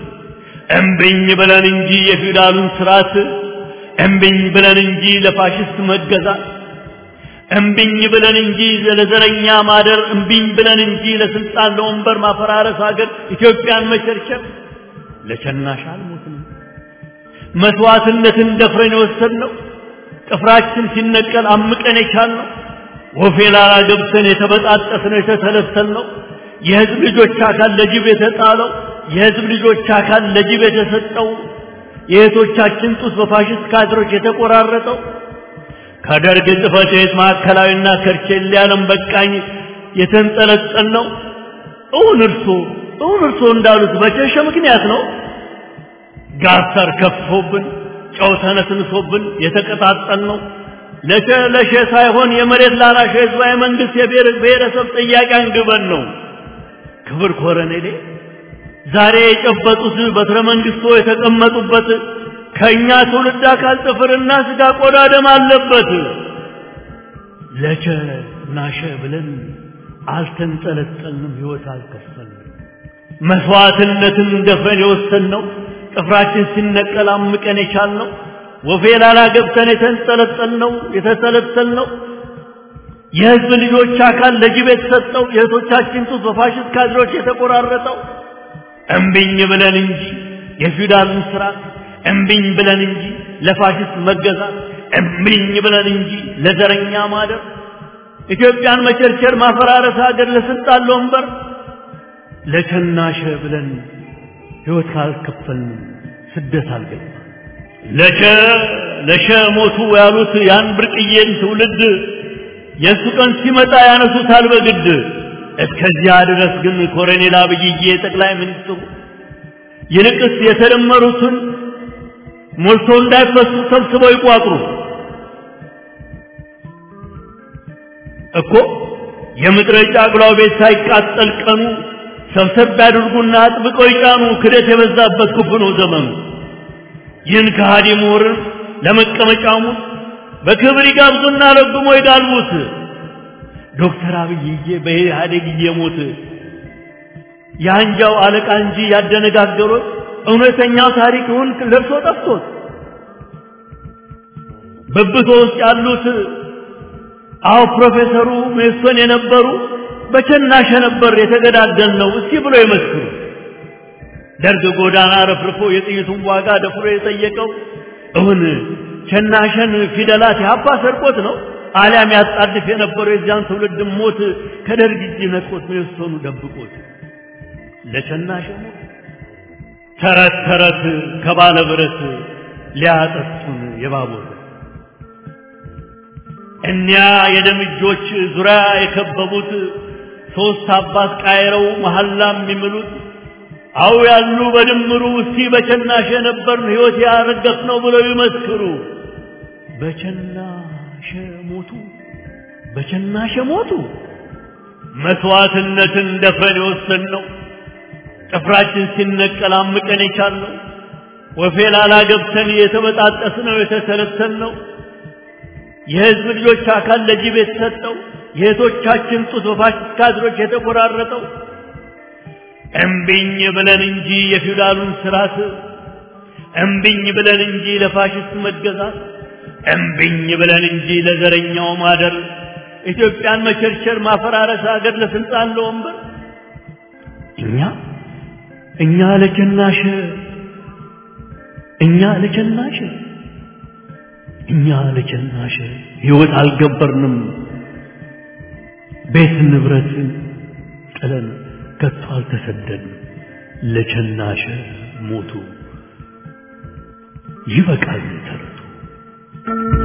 E: እምብኝ ብለን እንጂ የፊውዳሉን ስርዓት እምብኝ ብለን እንጂ ለፋሽስት መገዛት እምብኝ ብለን እንጂ ለዘረኛ ማደር እምብኝ ብለን እንጂ ለስልጣን ለወንበር ማፈራረስ ሀገር ኢትዮጵያን መቸርቸር ለሸናሽ አልሞትንም መስዋዕትነትን ደፍረን የወሰድነው ጥፍራችን ሲነቀል አምቀን የቻልነው ወፌ ላላ ገብተን የተበጣጠስነው የተተለተልነው የህዝብ ልጆች አካል ለጅብ የተጣለው የህዝብ ልጆች አካል ለጅብ የተሰጠው የእህቶቻችን ጡት በፋሽስት ካድሮች የተቆራረጠው ከደርግ ጽሕፈት ቤት ማዕከላዊና ከርቼሌ ዓለም በቃኝ የተንጠለጠል ነው። እውን እርሶ እውን እርሶ እንዳሉት በቸሸ ምክንያት ነው። ጋሳር ከፍቶብን ጨው ተነስንሶብን የተቀጣጠል ነው። ለሸ ለሸ ሳይሆን የመሬት ላራሽ ህዝባዊ መንግስት የብሔር ብሔረሰብ ጥያቄ አንግበን ነው። ክብር ኮረኔሌ ዛሬ የጨበጡት በትረ መንግስቶ የተቀመጡበት ከኛ ትውልድ አካል ጥፍርና ስጋ ቆዳ ደም አለበት። ለቸ ናሸ ብለን አልተንጠለጠልንም፣ ህይወት አልከፈልንም። መስዋዕትነትን ደፍረን የወሰንነው ጥፍራችን ሲነቀል አምቀን የቻልነው ወፌ ላላ ገብተን የተንጠለጠልነው የተሰለሰልነው የህዝብ ልጆች አካል ለጅብ የተሰጠው የእህቶቻችን ጡት በፋሽስት ካድሮች የተቆራረጠው እምቢኝ ብለን እንጂ የፊውዳልን ስርዓት እምቢኝ ብለን እንጂ ለፋሽስት መገዛት እምቢኝ ብለን እንጂ ለዘረኛ ማደር ኢትዮጵያን መቸርቸር ማፈራረስ ሀገር ለስልጣን ለወንበር ለቸናሸ ብለን ህይወት ካልከፈልን ስደት አልገባ ለቸ ለሸ ሞቱ ያሉት ያን ብርቅዬን ትውልድ የእሱ ቀን ሲመጣ ያነሱታል በግድ እስከዚያ ድረስ ግን ኮሎኔል አብይዬ ጠቅላይ ሚኒስትሩ ይልቅስ የተደመሩትን ሞልቶ እንዳይፈሱ ሰብስበው ይቋጥሩ እኮ የምድረ ጫጉላው ቤት ሳይቃጠል ቀኑ ሰብሰብ ያድርጉና አጥብቀው ይጫኑ። ክደት የበዛበት ክፉ ነው ዘመኑ። ይህን ከሃዲ ምሁርን ለመቀመጫሙ በክብር ይጋብዙና ረግሞ ይጋልቡት። ዶክተር አብይዬ በኢህአዴግ እየሞት የአንጃው አለቃ እንጂ ያደነጋገሩት እውነተኛው ታሪክውን ለብሶ ጠፍቶት በብቶ ውስጥ ያሉት አዎ ፕሮፌሰሩ ሜሶን የነበሩ በቸናሸ ነበር የተገዳደል ነው እስቲ ብሎ ይመስክሩ። ደርግ ጎዳና ረፍርፎ የጥይቱን ዋጋ ደፍሮ የጠየቀው እውን ቸናሸን ፊደላት ያባ ሰርቆት ነው አሊያም ያጣድፍ የነበረው የዚያን ትውልድ ሞት ከደርግ እጅ ነጥቆት ሜሶኑ ደብቆት ለቸናሸ ሞት ተረት ተረት ከባለ ብረት ሊያጠጡን የባቡር እኒያ የደም እጆች ዙሪያ የከበቡት ሶስት አባት ቃይረው መሐላ የሚምሉት አው ያሉ በድምሩ እስቲ በቸናሸ ነበርን ሕይወት ያረገፍ ነው ብለው ይመስክሩ። በቸናሸ ሞቱ፣ በቸናሸ ሞቱ። መስዋዕትነትን ደፍረን የወሰን ነው ጥፍራችን ሲነቀል አምቀን የቻልነው ወፌ ላላ ገብተን የተበጣጠስ ነው የተተለተል ነው የህዝብ ልጆች አካል ለጅብ የተሰጠው የእህቶቻችን ጡት በፋሽስት ካድሮች የተቆራረጠው እምቢኝ ብለን እንጂ የፊውዳሉን ስርዓት እምቢኝ ብለን እንጂ ለፋሽስት መገዛት እምቢኝ ብለን እንጂ ለዘረኛው ማደር ኢትዮጵያን መቸርቸር ማፈራረስ ሀገር ለስልጣን ለወንበር እኛ እኛ ለቸናሸ እኛ ለቸናሸ እኛ ለቸናሸ ህይወት አልገበርንም ቤት ንብረት ጥለን ከቶ አልተሰደድንም ለቸናሸ ሞቱ ይበቃል ተረቱ